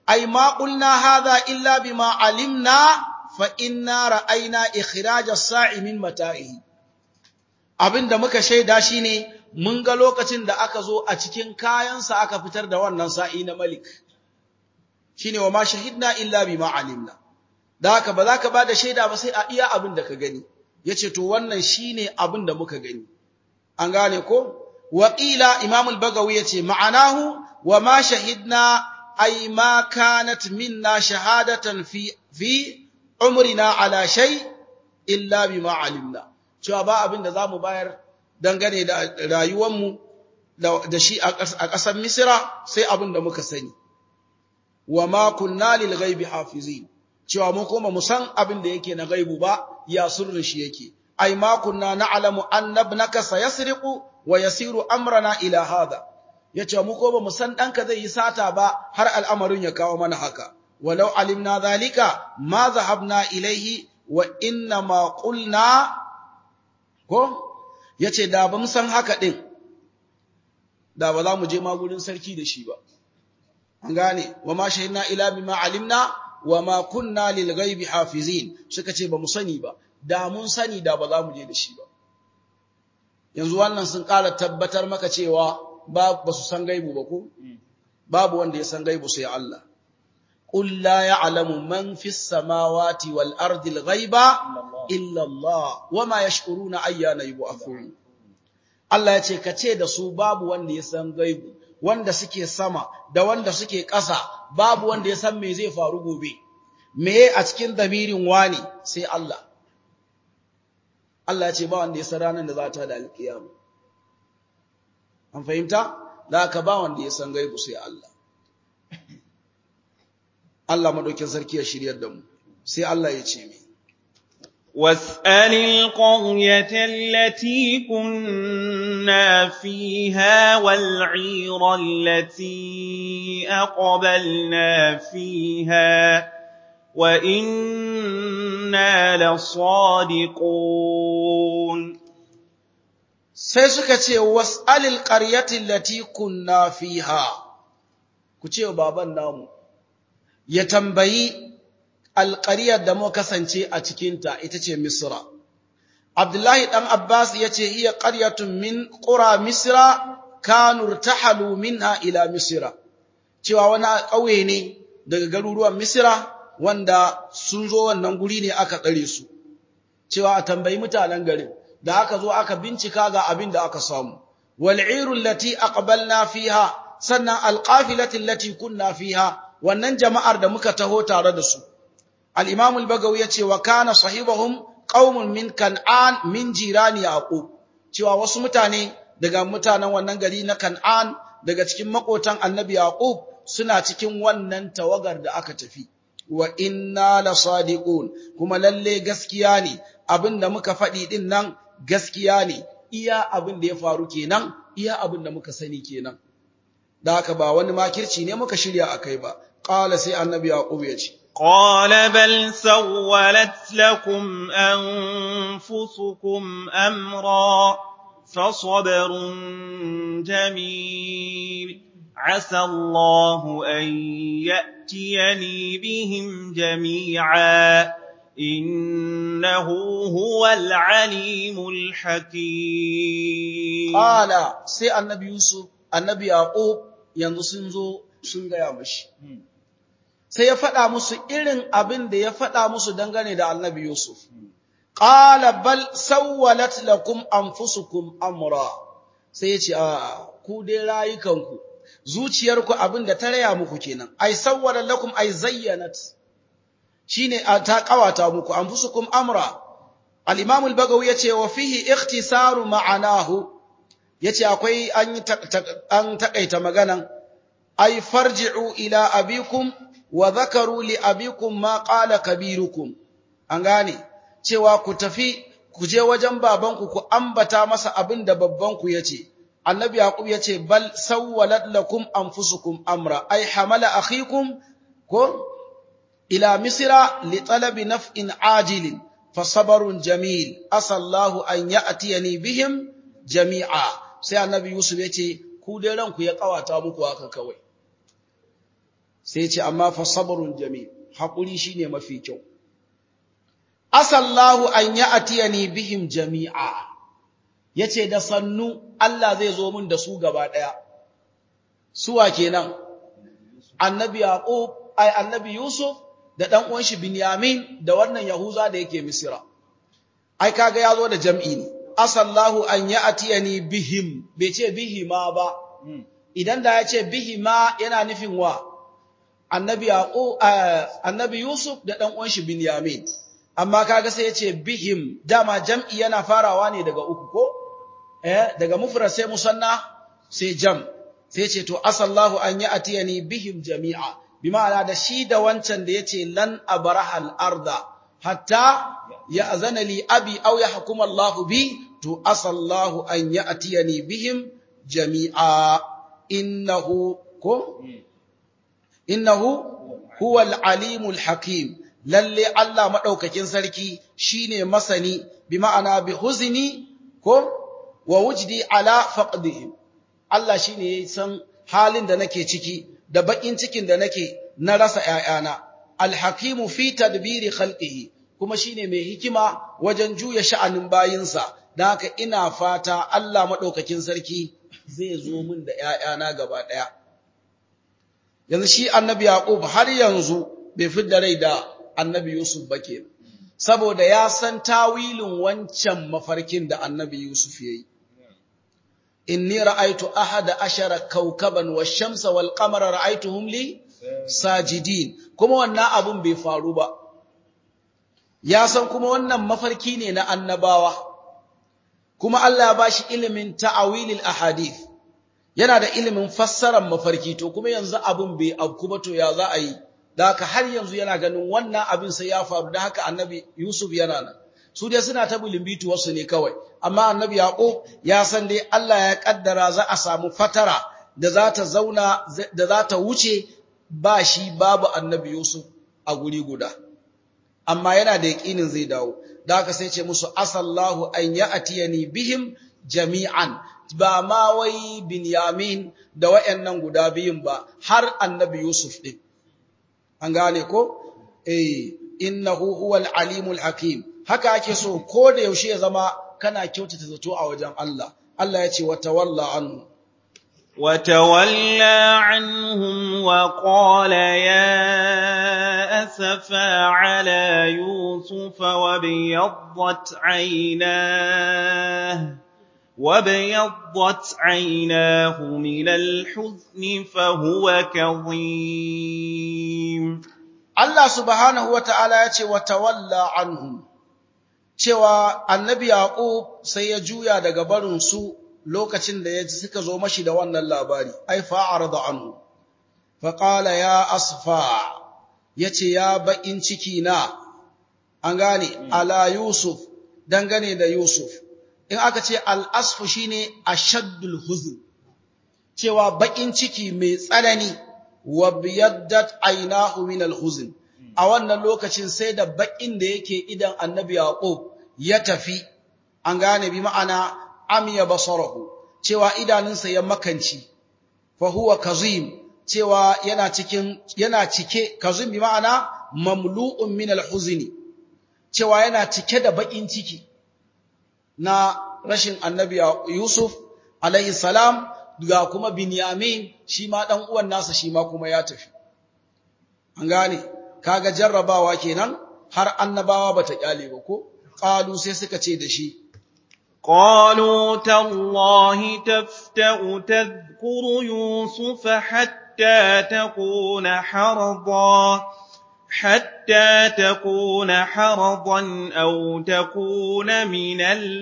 ai ma qulna hadha illa bima alimna fa inna ra'ayna ikhraj as-sa'i min mata'ihi abinda muka shaida shine mun ga lokacin da aka zo a cikin kayansa aka fitar da wannan sa'i na malik shine wa ma shahidna illa bima alimna da haka ba za ka ba da shaida ba sai a iya abin da ka gani yace to wannan shine abin da muka gani an gane ko Waƙila Imam al-Bagawi yace ma'anahu wa ma shahidna ay ma kanat minna shahadatan fi fi umrina ala shay illa bima alimna cewa ba abin da zamu bayar dangane da rayuwar mu da shi a ƙasar Misra sai abin da muka sani wa ma kunna lil ghaibi hafizin cewa mu kuma mu san abin da yake na gaibu ba ya sirrin shi yake ai ma kunna na'lamu anna ibnaka sayasriqu wa yasiru amrana ila hada yace mu ko ba mu san danka zai yi sata ba har al'amarin ya kawo mana haka walau alimna zalika ma zahabna ilaihi wa inna ma qulna ko yace da ba mu san haka din da ba za mu je ma gurin sarki da shi ba an gane wa ma shahidna ila bima alimna wa ma kunna lil ghaibi hafizin suka ce ba mu sani ba da mun sani da ba za mu je da shi ba yanzu wannan sun ƙara tabbatar maka cewa ba ba su san gaibu ba ko babu wanda ya san gaibu sai Allah qul la ya'lamu man fis samawati wal ardi al ghaiba illa Allah wama yash'uruna ayyana yub'athun Allah ya ce ka ce da su babu wanda ya san gaibu wanda suke sama da wanda suke ƙasa babu wanda ya san me zai faru gobe meye a cikin damirin wani sai Allah Allah ya ce ba wanda ya san ranar da za ta da alkiyama an fahimta da ka ba wanda ya san gaibu sai Allah Allah madaukin sarki ya shiryar da mu sai Allah ya ce mi واسأل القرية التي كنا فيها والعير التي أقبلنا فيها وإنا لصادقون sai suka ce was'alil qaryati allati kunna fiha ku ce baban namu ya tambayi alƙaryar da mu kasance a cikinta ita ce Misra. Abdullahi ɗan Abbas ya ce, Iya ƙaryatun min ƙura Misra, kanur tahalu minha ila Misra, cewa wani ƙauye ne daga garuruwan Misra wanda sun zo wannan guri ne aka tsare su, cewa a tambayi mutanen garin, da aka zo aka bincika ga abin da aka samu. Wal'irun lati aqbalna fiha, sannan alƙafilatin lati kunna fiha, wannan jama'ar da muka taho tare da su. الإمام البغوي يتي وكان صاحبهم قوم من كنعان من جيران يعقوب cewa wasu mutane daga mutanen wannan gari na Kan'an daga cikin makotan Annabi Yaqub suna cikin wannan tawagar da aka tafi wa inna lasadiqun kuma lalle gaskiya ne abinda muka faɗi din nan gaskiya ne iya abin da ya faru kenan iya abin da muka sani kenan da haka ba wani makirci ne muka shirya akai ba qala sai Annabi Yaqub ya ce قال بل سولت لكم أنفسكم أمرا فصبر جميل عسى الله أن يأتيني بهم جميعا إنه هو العليم الحكيم قال سي النبي يوسف النبي يعقوب ينزو سنغا يا مشي sai ya faɗa musu irin abin da ya faɗa musu dangane da annabi Yusuf. Ƙala bal sawwalat lakum anfusukum amra sai ya ce a ku dai rayukanku zuciyarku abin da ta raya muku kenan ai sawwala lakum ai zayyanat shine ta kawata muku anfusukum amra al-imam al-bagawi yace wa fihi ikhtisaru ma'anahu yace akwai an an takaita maganan ai farji'u ila abikum wa zakaru li abikum ma qala kabirukum an gane cewa ku tafi ku je wajen babanku ku ambata masa abin da babbanku yace annabi yaqub yace bal sawwalat lakum anfusukum amra ay hamala akhikum ko ila misra li talabi naf'in ajilin fasabarun jamil asallahu an ya'tiyani bihim jami'a sai annabi yusuf yace ku dai ranku ya kawata muku haka kawai sai ce amma fa sabrun jamil hakuri shine mafi kyau asallahu an ya'tiyani bihim jami'a yace da sannu Allah zai zo min da su gaba daya suwa kenan annabi yaqub ai annabi yusuf da dan uwan shi binyamin da wannan yahuza da yake misra ai kaga yazo da jam'i ne asallahu an ya'tiyani bihim bai ce bihima ba idan da ya ce bihima yana nufin wa annabi yaqub annabi yusuf da dan uwan shi binyamin amma kaga sai ya ce bihim dama jam'i yana farawa ne daga uku ko eh daga mufrad sai musanna sai jam sai ce to asallahu an ya'tiyani bihim jami'a bima'ana da shi da wancan da yace lan abrahal arda hatta ya'zana li abi aw yahkum Allahu bi to asallahu an ya'tiyani bihim jami'a innahu ko innahu huwal alimul hakim lalle Allah madaukakin sarki shine masani bima'ana bi huzni ko wa wujdi ala faqdihim Allah shine ya san halin da nake ciki da bakin cikin da nake na rasa ƴaƴana alhakimu fi tadbiri khalqihi kuma shine mai hikima wajen juya sha'anin bayinsa dan haka ina fata Allah madaukakin sarki zai zo min da ƴaƴana gaba daya yanzu shi annabi yaqub har yanzu bai fidda rai da annabi yusuf ba ke saboda ya san tawilin wancan mafarkin da annabi yusuf yayi inni ra'aytu ahada ashara kawkaban wash-shamsa wal-qamara ra'aytuhum li sajidin kuma wannan abun bai faru ba ya san kuma wannan mafarki ne na annabawa kuma Allah ya bashi ilimin ta'awilil ahadith yana da ilimin fassarar mafarki to kuma yanzu abun bai abku ba to ya za a yi da haka har yanzu yana ganin wannan abin sai ya faru da haka annabi Yusuf yana nan su dai suna ta bulimbitu wasu ne kawai amma annabi Yaqub ya san dai Allah ya kaddara za a samu fatara da za ta zauna da za ta wuce ba shi babu annabi Yusuf a guri guda amma yana da yaƙinin zai dawo da haka sai ce musu asallahu an ya'tiyani bihim jami'an ba ma wai Binyamin da wayannan guda biyun ba har annabi Yusuf din an gane ko eh innahu huwal alimul hakim haka ake so ko da yaushe ya zama kana kyautata zato a wajen Allah Allah ya ce wa tawalla anhu وتولى عنهم وقال يا أسفا على يوسف وابيضت عيناه وابيضت عيناه من الحزن فهو كظيم Allah subhanahu wa ta'ala ya ce wa tawalla anhum cewa annabi Yaqub sai ya juya daga barin su lokacin da ya suka zo mashi da wannan labari ai fa'arada anhu fa qala ya asfa yace ya bakin ciki na an gane ala yusuf dangane da yusuf in aka ce al asfu shine ashaddul huzn cewa bakin ciki mai tsanani wa biyaddat aynahu min al huzn a wannan lokacin sai da bakin da yake idan annabi yaqub ya tafi an gane bi ma'ana amiya basarahu cewa idanunsa ya makanci fa huwa kazim cewa yana cikin yana cike kazim bi ma'ana mamlu'un min al-huzni cewa yana cike da bakin ciki na rashin annabi Yusuf alaihi salam ga kuma Binyamin shi ma dan uwan nasa shi ma kuma ya tafi an gane kaga jarrabawa kenan har annabawa bata kyale ba ko qalu sai suka ce da shi قالوا تالله تفتأ تذكر يوسف حتى تكون حرضا حتى تكون حرضا أو تكون من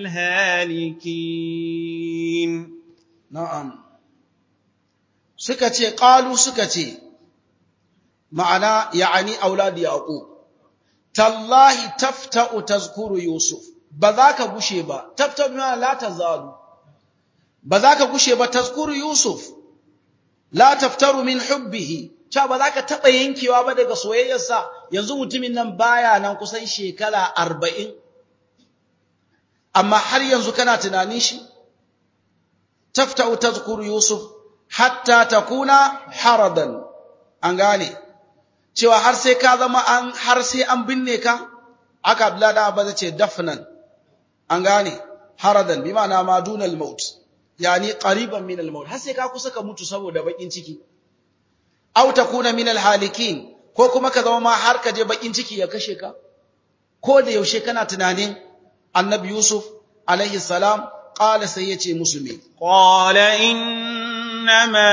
الهالكين na'am suka ce qalu suka ce ma'ana ya'ani auladi yaqub tallahi tafta'u tazkuru yusuf ba za ka gushe ba tafta'u bima la tazalu ba za ka gushe ba tazkuru yusuf la taftaru min hubbihi cha ba za ka taba yankewa ba daga soyayyarsa yanzu mutumin nan baya nan kusan shekara 40 amma har yanzu kana tunanin shi tafta'u tazkuru yusuf hatta takuna haradan an gane cewa har sai ka zama an har sai an binne ka aka Abdullahi da Abba ce dafnan an gane haradan bi ma'ana ma dunal maut yani qariban min al maut har sai ka kusa ka mutu saboda bakin ciki aw takuna min al halikin ko kuma ka zama ma har ka je bakin ciki ya kashe ka ko da yaushe kana tunanin annabi yusuf alaihi salam qala sai yace musu me qala innama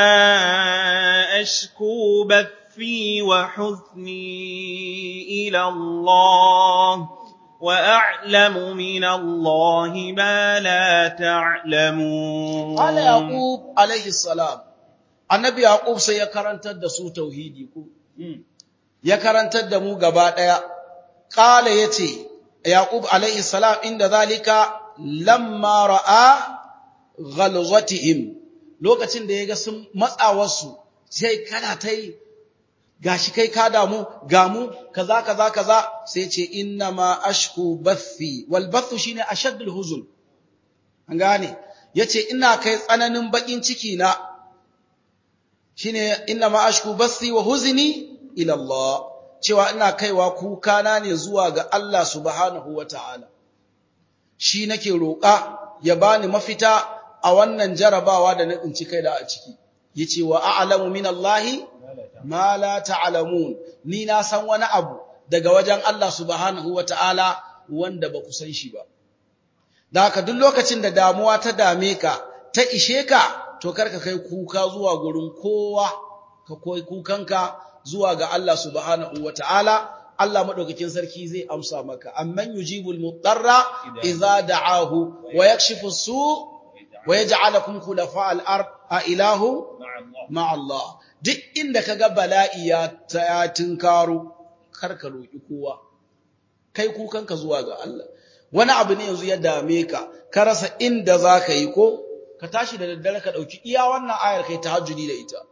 ashku bathi wa huzni ila allah وأعلم من الله ما لا تعلمون قال يعقوب عليه السلام النبي يعقوب sai ya karantar da su tauhidi ko ya karantar da mu gaba daya qala yace yaqub alaihi salam inda zalika lamma ra'a ghalzatihim lokacin da yaga sun matsawarsu sai kana tai gashi kai ka damu gamu kaza kaza kaza sai ce inna ma ashku bathi wal bathu shine ashaddul huzun an gane yace ina kai tsananin bakin ciki na shine inna ma ashku bathi wa huzni ila Allah cewa ina kaiwa kuka na ne zuwa ga Allah subhanahu wataala shi nake roƙa ya bani mafita a wannan jarabawa da na tsinci kai da a ciki yace wa a'lamu min Allahi ma la ta'lamun ni na san wani abu daga wajen Allah subhanahu wata'ala wanda ba ku san shi ba da haka duk lokacin da damuwa ta dame ka ta ishe ka to karka kai kuka zuwa gurin kowa ka koi kukanka zuwa ga Allah subhanahu wata'ala Allah madaukakin sarki zai amsa maka amman yujibul mudarra idza da'ahu wa yakshifu su wa yaj'alukum khulafa al-ard a ilahu ma'a Allah duk inda kaga bala'i ya ta tinkaro karka roki kowa kai kukanka zuwa ga Allah wani abu ne yanzu ya dame ka ka rasa inda zaka yi ko ka tashi da daddare ka dauki iya wannan ayar kai tahajjudi da ita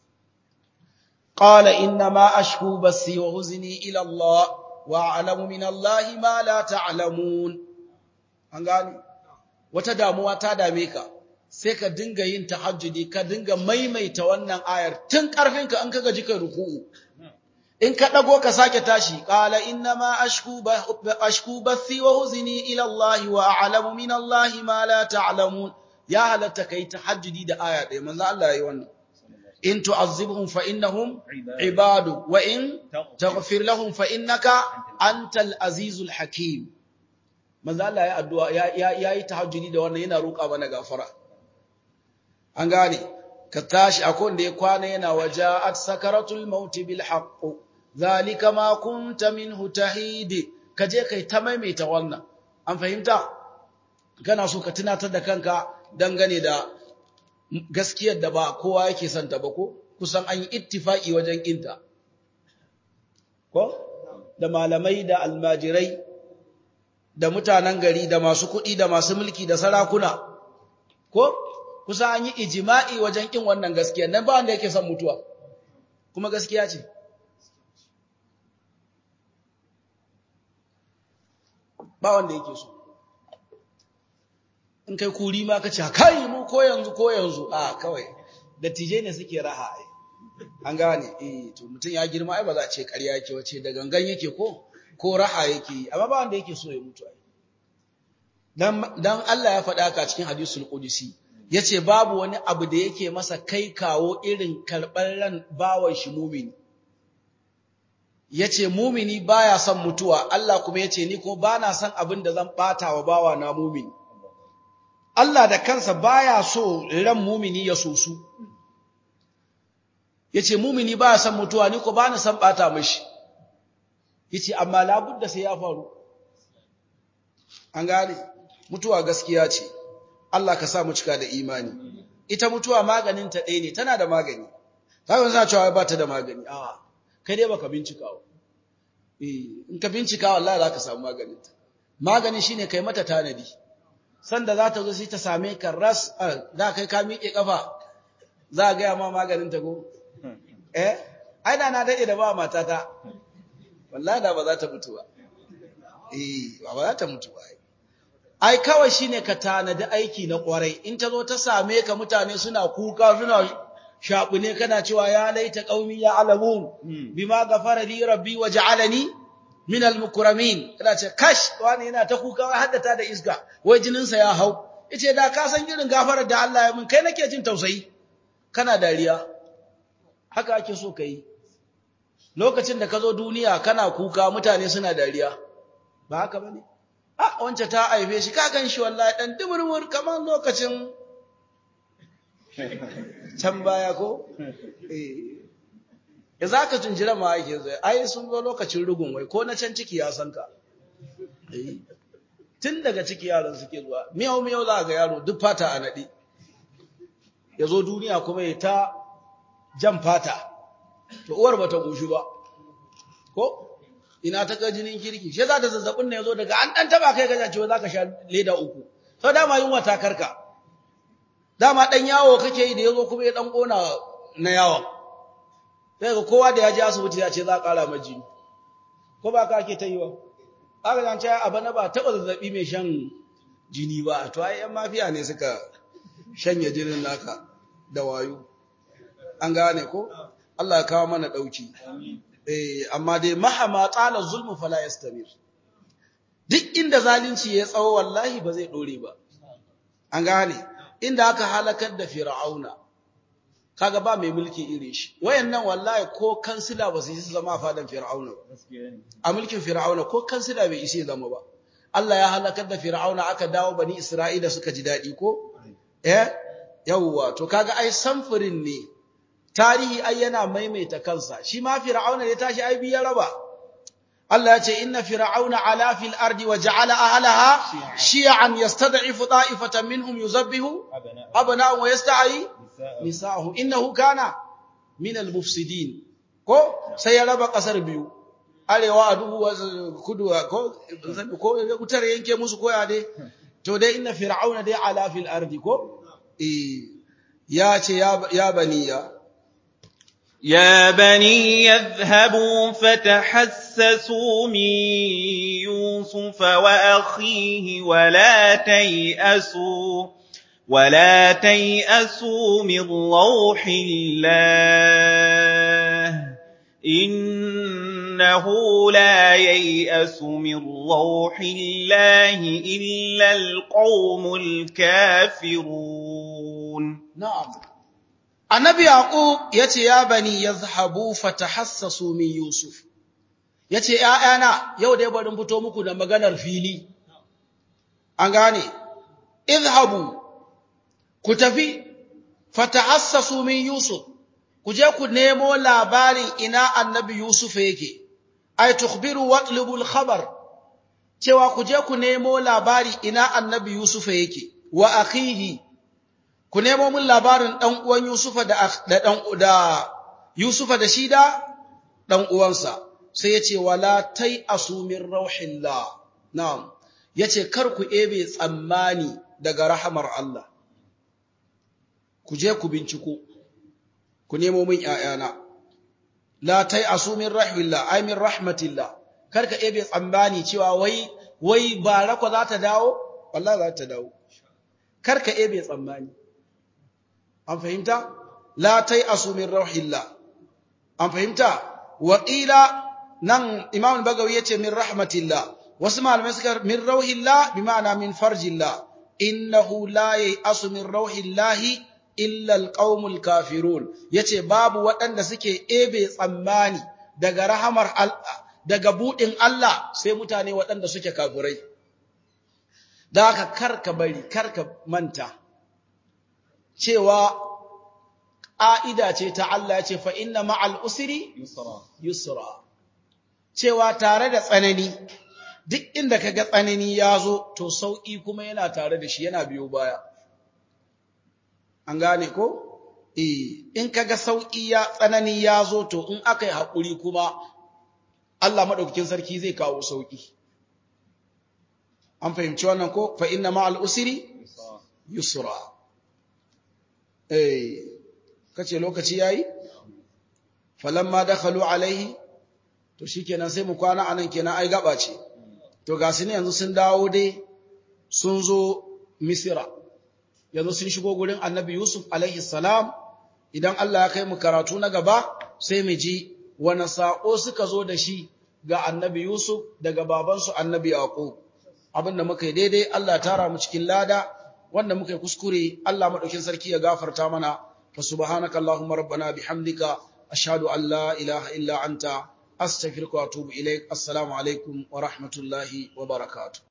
qala inna ma ashku basi wa huzni ila Allah wa a'lamu min Allah ma la ta'lamun an gani wata damuwa ta dame ka sai ka dinga yin tahajjudi ka dinga maimaita wannan ayar tun karfinka an kaga jika ruku'u in ka dago ka sake tashi qala inna ma ashku ashku bathi wa huzni ila Allah wa a'lamu min Allah ma la ta'lamun ya halatta kai tahajjudi da aya ɗaya manzo Allah yayi wannan in tu'azzibhum fa innahum ibadu wa in taghfir lahum fa innaka antal azizul hakim manzo Allah ya addu'a ya yi tahajjudi da wannan yana roƙa mana gafara an gane ka tashi akwai da ya kwana yana waja'at sakaratul maut bil haqq zalika ma kunta minhu tahidi ka je kai ta maimaita wannan an fahimta kana so ka tunatar da kanka dangane da gaskiyar da ba kowa yake son ta ba ko kusan an yi ittifaki wajen kinta ko da malamai da almajirai da mutanen gari da masu kuɗi da masu mulki da sarakuna ko kusa an yi ijima'i wajen kin wannan gaskiya nan ba wanda yake son mutuwa kuma gaskiya ce ba wanda yake so in kai kuri ma ka ce kai mu ko yanzu ko yanzu a kawai dattijai ne suke raha ai an gane eh to mutum ya girma ai ba za a ce ƙarya yake wace da gangan yake ko ko raha yake amma ba wanda yake so ya mutu ai dan dan Allah ya faɗa ka cikin hadisul qudsi yace babu wani abu da yake masa kai kawo irin karɓar ran bawan shi mumini yace mumini baya son mutuwa Allah kuma yace ni ko bana son abin da zan bata wa bawa na mumini Allah da kansa baya so ran mumini ya sosu yace mumini baya son mutuwa ni ko bana son bata mishi yace amma labudda sai ya faru an gane mutuwa gaskiya ce Allah ka sa mu cika da imani ita mutuwa maganin ta ɗaya ne tana da magani kawai za cewa ba ta da magani a kai dai baka bincika wa eh in ka bincika wallahi za ka samu maganin ta magani shine kai mata tanadi sanda za ta zo sai ta same ka ras da kai ka miƙe kafa za a gaya ma maganin ta ko eh ai da na dade da ba matata wallahi da ba za ta mutu ba eh ba za ta mutu ba ai kawai shine ka tanadi aiki na kwarai in ta zo ta same ka mutane suna kuka suna shabu ne kana cewa ya laita qaumi ya alamun bima ghafara li rabbi wa ja'alani min al-mukramin kana ce kash wani yana ta kuka wai haddata da iska wai jinin sa ya hau yace da ka san irin gafarar da Allah ya min kai nake jin tausayi kana dariya haka ake so kai lokacin da ka zo duniya kana kuka mutane suna dariya ba haka bane a wance ta aife shi ka gan shi wallahi dan dumurmur kamar lokacin can baya ko eh ya zaka tunjira ma yake zai ai sun zo lokacin rugun wai ko na can ciki ya san ka eh tun daga ciki yaron suke zuwa miyau miyau za ga yaro duk fata a nadi ya zo duniya kuma ya ta jan fata to uwar bata goshi ba ko ina ta ga jinin kirki shi za ta zazzabin ne yazo daga an dan taba kai gaja cewa zaka sha leda uku sau dama yunwa ta karka dama dan yawo kake yi da yazo kuma ya dan kona na yawon sai ga kowa da ya je asibiti ya ce za a kara ma jini ko ba ka ake ta yi wa aka zan ce a bana ba taba zazzabi mai shan jini ba to ai yan mafiya ne suka shanye jinin naka da wayo an gane ko Allah ya kawo mana dauki eh amma dai mahama tsala zulmu fala yastamir duk inda zalunci ya tsawo wallahi ba zai dore ba an gane inda aka halakar da fir'auna kaga ba mai mulki irin shi wayannan wallahi ko kansila ba su yi zama a fadan fir'auna ba a mulkin fir'auna ko kansila bai isi zama ba Allah ya halakar da fir'auna aka dawo bani isra'ila suka ji dadi ko eh yawwa to kaga ai samfurin ne tarihi ai yana maimaita kansa shi ma fir'auna ya tashi ai biya raba Allah ya ce inna fir'auna ala fil ardi wa ja'ala ahlaha shi'an yastad'ifu ta'ifatan minhum yuzabbihu abna'ahum wa yasta'yi nisa'ahum innahu kana min al-mufsidin ko sai ya raba kasar biyu arewa a duhu kudu ko ko wutar yanke musu koya dai to dai inna fir'auna dai ala fil ardi ko eh ya ce ya baniya يا بني يذهبوا فتحسسوا من يوسف وأخيه ولا تيأسوا ولا تيأسوا من روح الله إنه لا ييأس من روح الله إلا القوم الكافرون نعم Annabi Yaqub yace ya bani yazhabu fatahassasu min Yusuf yace ƴaƴana yau dai bari fito muku da maganar fili an gane izhabu ku tafi fatahassasu min Yusuf ku je ku nemo labarin ina Annabi Yusuf yake ay tukhbiru watlubu al-khabar cewa ku je ku nemo labari ina Annabi Yusuf yake wa akhihi ku nemo min labarin ɗan uwan Yusufa da ɗan da Yusufa da shi da ɗan uwansa sai ya ce wala tai asumin rauhillah na'am yace kar ku ebe tsammani daga rahamar Allah ku je ku binciko ku nemo min ƴaƴana la tai asumin rauhillah ay min rahmatillah kar ka ebe tsammani cewa wai wai barako za ta dawo wallahi za ta dawo kar ka ebe tsammani an fahimta la tai asumin rauhillah an fahimta wa qila nan imam bagawi yace min rahmatillah wasu malamai suka min rauhillah bi ma'ana min farjillah innahu la ya'asu min rauhillah illa alqaumul kafirun yace babu waɗanda suke ebe tsammani daga rahamar daga budin Allah sai mutane waɗanda suke kafirai da haka karka bari karka manta cewa ƙa'ida ce ta Allah ce fa inna ma'al usri yusra cewa tare da tsanani duk inda kaga tsanani ya zo to sauƙi kuma yana tare da shi yana biyo baya an gane ko eh in kaga sauƙi ya tsanani ya zo to in aka yi haƙuri kuma Allah maɗaukakin sarki zai kawo sauƙi an fahimci wannan ko fa inna ma'al usri yusra eh kace lokaci yayi falamma dakhalu alaihi to shikenan sai mu kwana anan kenan ai gaba ce to ga su ne yanzu sun dawo dai sun zo misira yanzu sun shigo gurin annabi yusuf alaihi salam idan Allah ya kai mu karatu na gaba sai mu ji wani saƙo suka zo da shi ga annabi Yusuf daga babansu annabi Yaqub abinda muka yi daidai Allah tara mu cikin lada wanda muka yi kuskure Allah madaukin sarki ya gafarta mana fa subhanaka allahumma rabbana bihamdika ashhadu an la ilaha illa anta astaghfiruka wa atubu ilaik assalamu alaikum wa rahmatullahi wa barakatuh